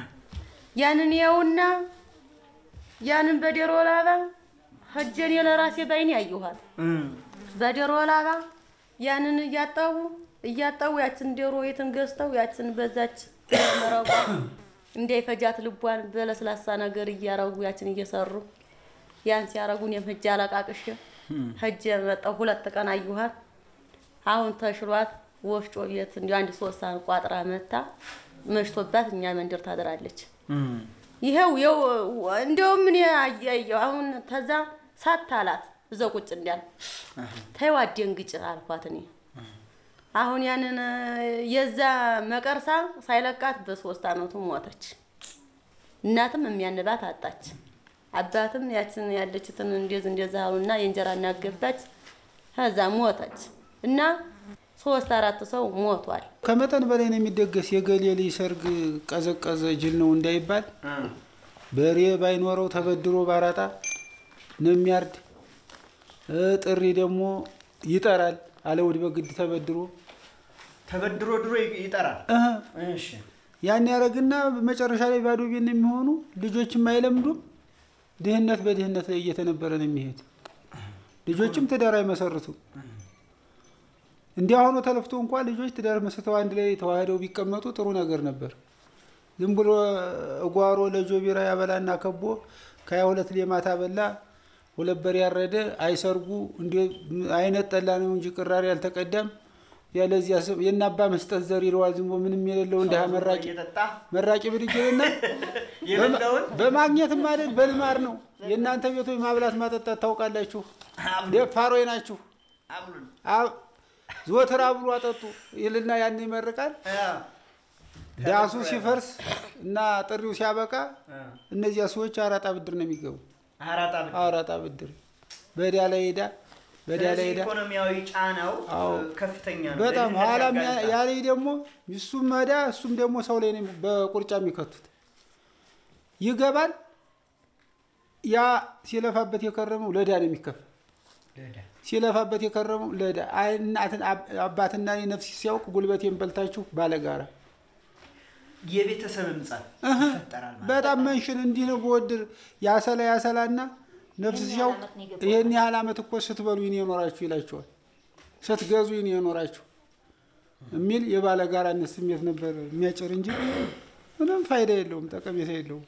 ያንን ያውና ያንን በደሮ ላባ ሀጀኔ ለራሴ ባይኔ ያየኋት። እ። በዶሮ ላባ ያንን እያጠቡ እያጠቡ ያችን ዶሮ የትን ገዝተው ያችን በዛች መረቋ እንዳይፈጃት ልቧን በለስላሳ ነገር እያረጉ ያችን እየሰሩ ያን ሲያረጉ እኔም ሂጅ አለቃቅሼ ሂጅ መጣሁ። ሁለት ቀን አየኋት። አሁን ተሽሏት ወፍጮ ቤት እንዲ አንድ ሶስት ሰዓት ቋጥራ መታ መሽቶባት እኛ መንደር ታድራለች። ይኸው ይኸው እንደውም እኔ አያየሁ አሁን ተዛ ሳታላት እዛው ቁጭ እንዳል ተይው አትደንግጭ አልኳት እኔ አሁን ያንን የዛ መቀርሳ ሳይለቃት በሶስት አመቱ ሞተች። እናትም የሚያንባት አጣች። አባትም ያችን ያለችትን እንደዚህ እንደዛ አሉና የእንጀራ እናገባች ከዛ ሞተች እና ሶስት አራት ሰው ሞቷል። ከመጠን በላይ ነው የሚደገስ። የገሌ ልጅ ሰርግ ቀዘቀዘ ጅል ነው እንዳይባል በሬ ባይኖረው ተበድሮ ባራጣ ነው የሚያርድ። እ ጥሪ ደግሞ ይጠራል አለውድ በግድ ተበድሮ ተበድሮ ድሮ ይጠራል። እህ እሺ ያን ያደረግና መጨረሻ ላይ ባዶ ቤት ነው የሚሆኑ። ልጆችም አይለምዱም። ድህነት በድህነት ላይ እየተነበረ ነው የሚሄድ። ልጆችም ትዳር አይመሰርቱም። እንዲህ ሆኖ ተለፍቶ እንኳን ልጆች ትዳር መስርተው አንድ ላይ ተዋህደው ቢቀመጡ ጥሩ ነገር ነበር። ዝም ብሎ እጓሮ ለጆ ቢራ ያበላና ከቦ ከሀያ ሁለት ሌማት አበላ ሁለት በሬ ያረደ አይሰርጉ እንዲ አይነት ጠላ ነው እንጂ ቅራሪ አልተቀዳም። ያለዚያ ስም የናባ መስጠት ዘር ይለዋል። ዝም ብሎ ምንም የሌለው እንደ መራቂ እየጠጣ መራቂ ብድጅልና የሌለውን በማግኘትም አይደል በልማር ነው። የእናንተ ቤቶች ማብላት ማጠጣት ታውቃላችሁ። ደፋሮች ናችሁ። አብሉን አብ- ዘወትር አብሉ አጠጡ ይልና ያን ይመርቃል። ዳሱ ሲፈርስ እና ጥሪው ሲያበቃ እነዚያ ሰዎች አራጣ ብድር ነው የሚገቡ። አራጣ ብቻ። አራጣ ብድር በዳ ላይ ሄዳ በዳ ላይ ስለዚህ ሄዳ ኢኮኖሚያዊ ጫናው አዎ። ከፍተኛ ነው። በጣም ለድህነት ኋላም ያ- ያጋልጣል። ያለኝ ደግሞ እሱም መዳ እሱም ደግሞ ሰው ላይ ነው በቁርጫ የሚከቱት። ይገባል። ያ ሲለፋበት የከረመው ለዳ ነው የሚከፈል። ሲለፋበት የከረመው ለዳ አይ እናትን አብ- አባትና እኔ ነፍስ ሲያውቅ ጉልበቴን በልታችሁ ባለጋራ የቤተሰብ ምጻት እህ፣ ይፈጠራል ማለት በጣም መንሽን እንዲህ ነው በወድር ያሰላ ያሰላና ነፍስ ሲያውቅ ይሄን ያህል ዓመት እኮ ስትበሉ ይኔ የኖራችሁ ይላቸዋል። ስትገዙ ይኔ የኖራችሁ የሚል የባለጋራነት ስሜት ነበር የሚያጭር እንጂ ምንም ፋይዳ የለውም፣ ጠቀሜታ የለውም።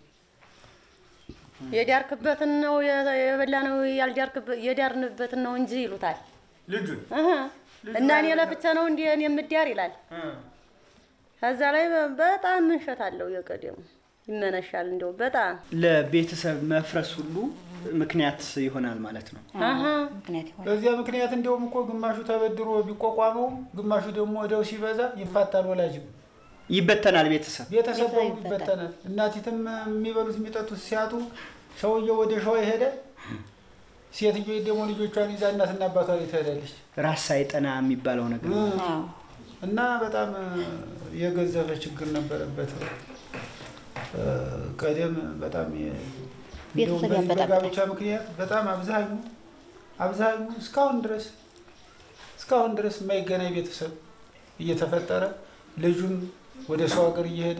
የዳርክበትን ነው የበላ ነው ያልዳርክበት የዳርንበትን ነው እንጂ ይሉታል። ልጁን እህ እና እኔ ለፍቼ ነው እንዲ እኔ የምዳር ይላል። እ፣ ከዛ ላይ በጣም ምንሸት አለው የቀደሙ ይመነሻል። እንደው በጣም ለቤተሰብ መፍረስ ሁሉ ምክንያት ይሆናል ማለት ነው። አሀ ምክንያት ይሆናል። በዚያ ምክንያት እንደውም እኮ ግማሹ ተበድሮ ቢቋቋመውም ግማሹ ደግሞ ወደው ሲበዛ ይፋታል። ወላጅም ይበተናል ቤተሰብ። ቤተሰብ ቤተሰብ በሙሉ ይበታል። ይበተናል። እናቲትም የሚበሉት የሚጠጡት ሲያጡ ሰውየው ወደ ሸዋ ይሄዳል። ሴትዮ ደግሞ ልጆቿን ይዛ እናትና አባቷ ላይ ትሄዳለች። ራስ ሳይጠና የሚባለው ነገር ነው። አዎ እና በጣም የገዘፈ ችግር ነበረበት። እ፣ ቀደም በጣም የ- እንደውም ቤተሰብ በዚህ ያበጣብጣል። በጋብቻ ምክንያት በጣም አብዛኙ አብዛኙ እስካሁን ድረስ እስካሁን ድረስ የማይገናኝ ቤተሰብ እየተፈጠረ ልጁም ወደ ሰው ሀገር እየሄደ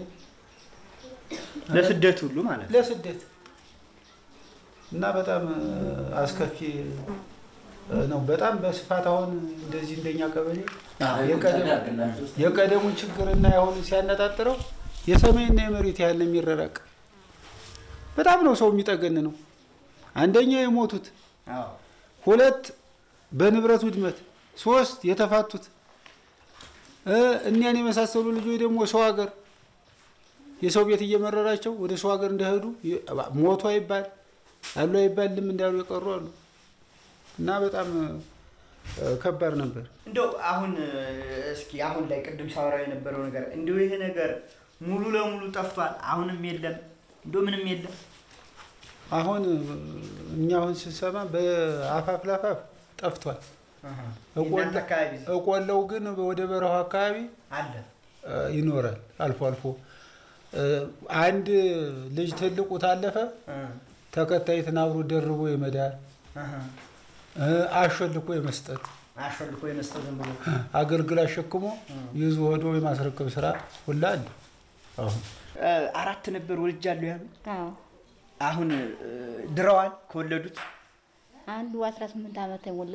ለስደት ሁሉ ማለት ነው። ለስደት እና በጣም እ፣ አስከፊ እ፣ ነው። በጣም በስፋት አሁን እንደዚህ እንደኛ ቀበሌ የቀደሙ የቀደሙን ችግርና የአሁኑ ሲያነጣጥረው የሰማይና የመሬት ያህል ነው የሚረራቅ። በጣም ነው ሰው የሚጠገን ነው። አንደኛ የሞቱት፣ አዎ። ሁለት በንብረት ውድመት፣ ሶስት የተፋቱት እ፣ እኒያን የመሳሰሉ ልጆች ደግሞ ሰው ሀገር የሰው ቤት እየመረራቸው ወደ ሰው ሀገር እንደሄዱ የ- ሞቱ አይባል አሉ አይባል ልም እንዳሉ የቀሩ አሉ እና በጣም እ፣ ከባድ ነበር። እንደው አሁን እ፣ እስኪ አሁን ላይ ቅድም ሳወራው የነበረው ነገር እንደው ይሄ ነገር ሙሉ ለሙሉ ጠፍቷል። አሁንም የለም፣ እንደው ምንም የለም። አሁን እ፣ እኛ አሁን ስንሰማ በአፋፍ ላፋፍ ጠፍቷል። የእናንተ አካባቢ እቆለው ግን ወደ በረሃው አካባቢ አለ። እ፣ ይኖራል አልፎ አልፎ እ፣ አንድ ልጅ ትልቁ ታለፈ እ፣ ተከታይትን አብሮ ደርቦ የመዳር አሀ። እ፣ አሾልኮ የመስጠት አሾልኮ የመስጠት ዝም ብሎ አገልግል አሸክሞ ይዞ ሄዶ የማስረከብ ስራ ሁላ አለ። አሁን እ፣ አራት ነበር ወልጃለሁ ያሉ አዎ አሁን እ፣ ድረዋል ከወለዱት አንዱ አስራ ስምንት ዓመት የሞላው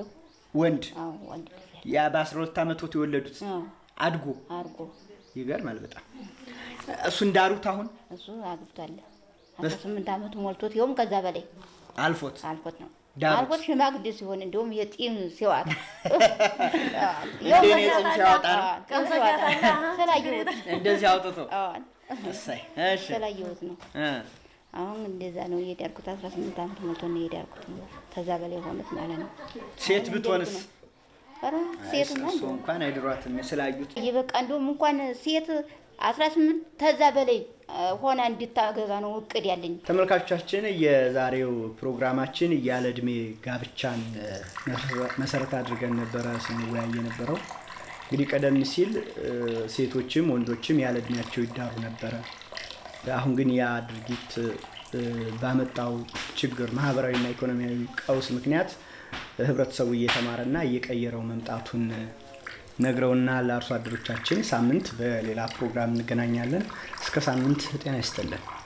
ወንድ አዎ ወንድ ልጅ ያ በ12 ዓመቶት የወለዱት አዎ አድጎ አድርጎ ይገርማል በጣም እሱ እንዳሩት አሁን እሱ አግብቷል። አስራ ስምንት ዓመቱ ሞልቶት ይኸውም ከዛ በላይ አልፎት አልፎት ነው ዳሩት። አልፎት ሽማግሌ ሲሆን እንዲሁም የጢም ሲዋጥ እንደ እኔ ጺም ሲያወጣ ነው ጢም ሲዋጣ ስላየሁት እንደዚህ አውጥቶ አዎ እሰይ እሺ ስላየሁት ነው። እ አሁን እንደዛ ነው እየዳርኩት። አስራ ስምንት ዓመት ሞልቶ ነው እየዳርኩት። ከዛ በላይ ሆኑት ማለት ነው። ሴት ብትሆንስ ኧረ ሴትማ እሱ እንኳን አይድሯትም ስላዩት በቃ እንደውም እንኳን ሴት አስራ ስምንት ተዛ በላይ አ፣ ሆና እንድታገባ ነው እቅድ ያለኝ። ተመልካቾቻችን የዛሬው ፕሮግራማችን ያለ እድሜ ጋብቻን እ፣ መሰረት አድርገን ነበረ ስንወያይ የነበረው። እንግዲህ ቀደም ሲል እ፣ ሴቶችም ወንዶችም ያለ እድሜያቸው ይዳሩ ነበረ። አሁን ግን ያ ድርጊት እ፣ ባመጣው ችግር ማህበራዊና ኢኮኖሚያዊ ቀውስ ምክንያት ህብረተሰቡ እየተማረና እየቀየረው መምጣቱን ነግረውና ለአርሶ አደሮቻችን ሳምንት በሌላ ፕሮግራም እንገናኛለን። እስከ ሳምንት ጤና ይስጥልን።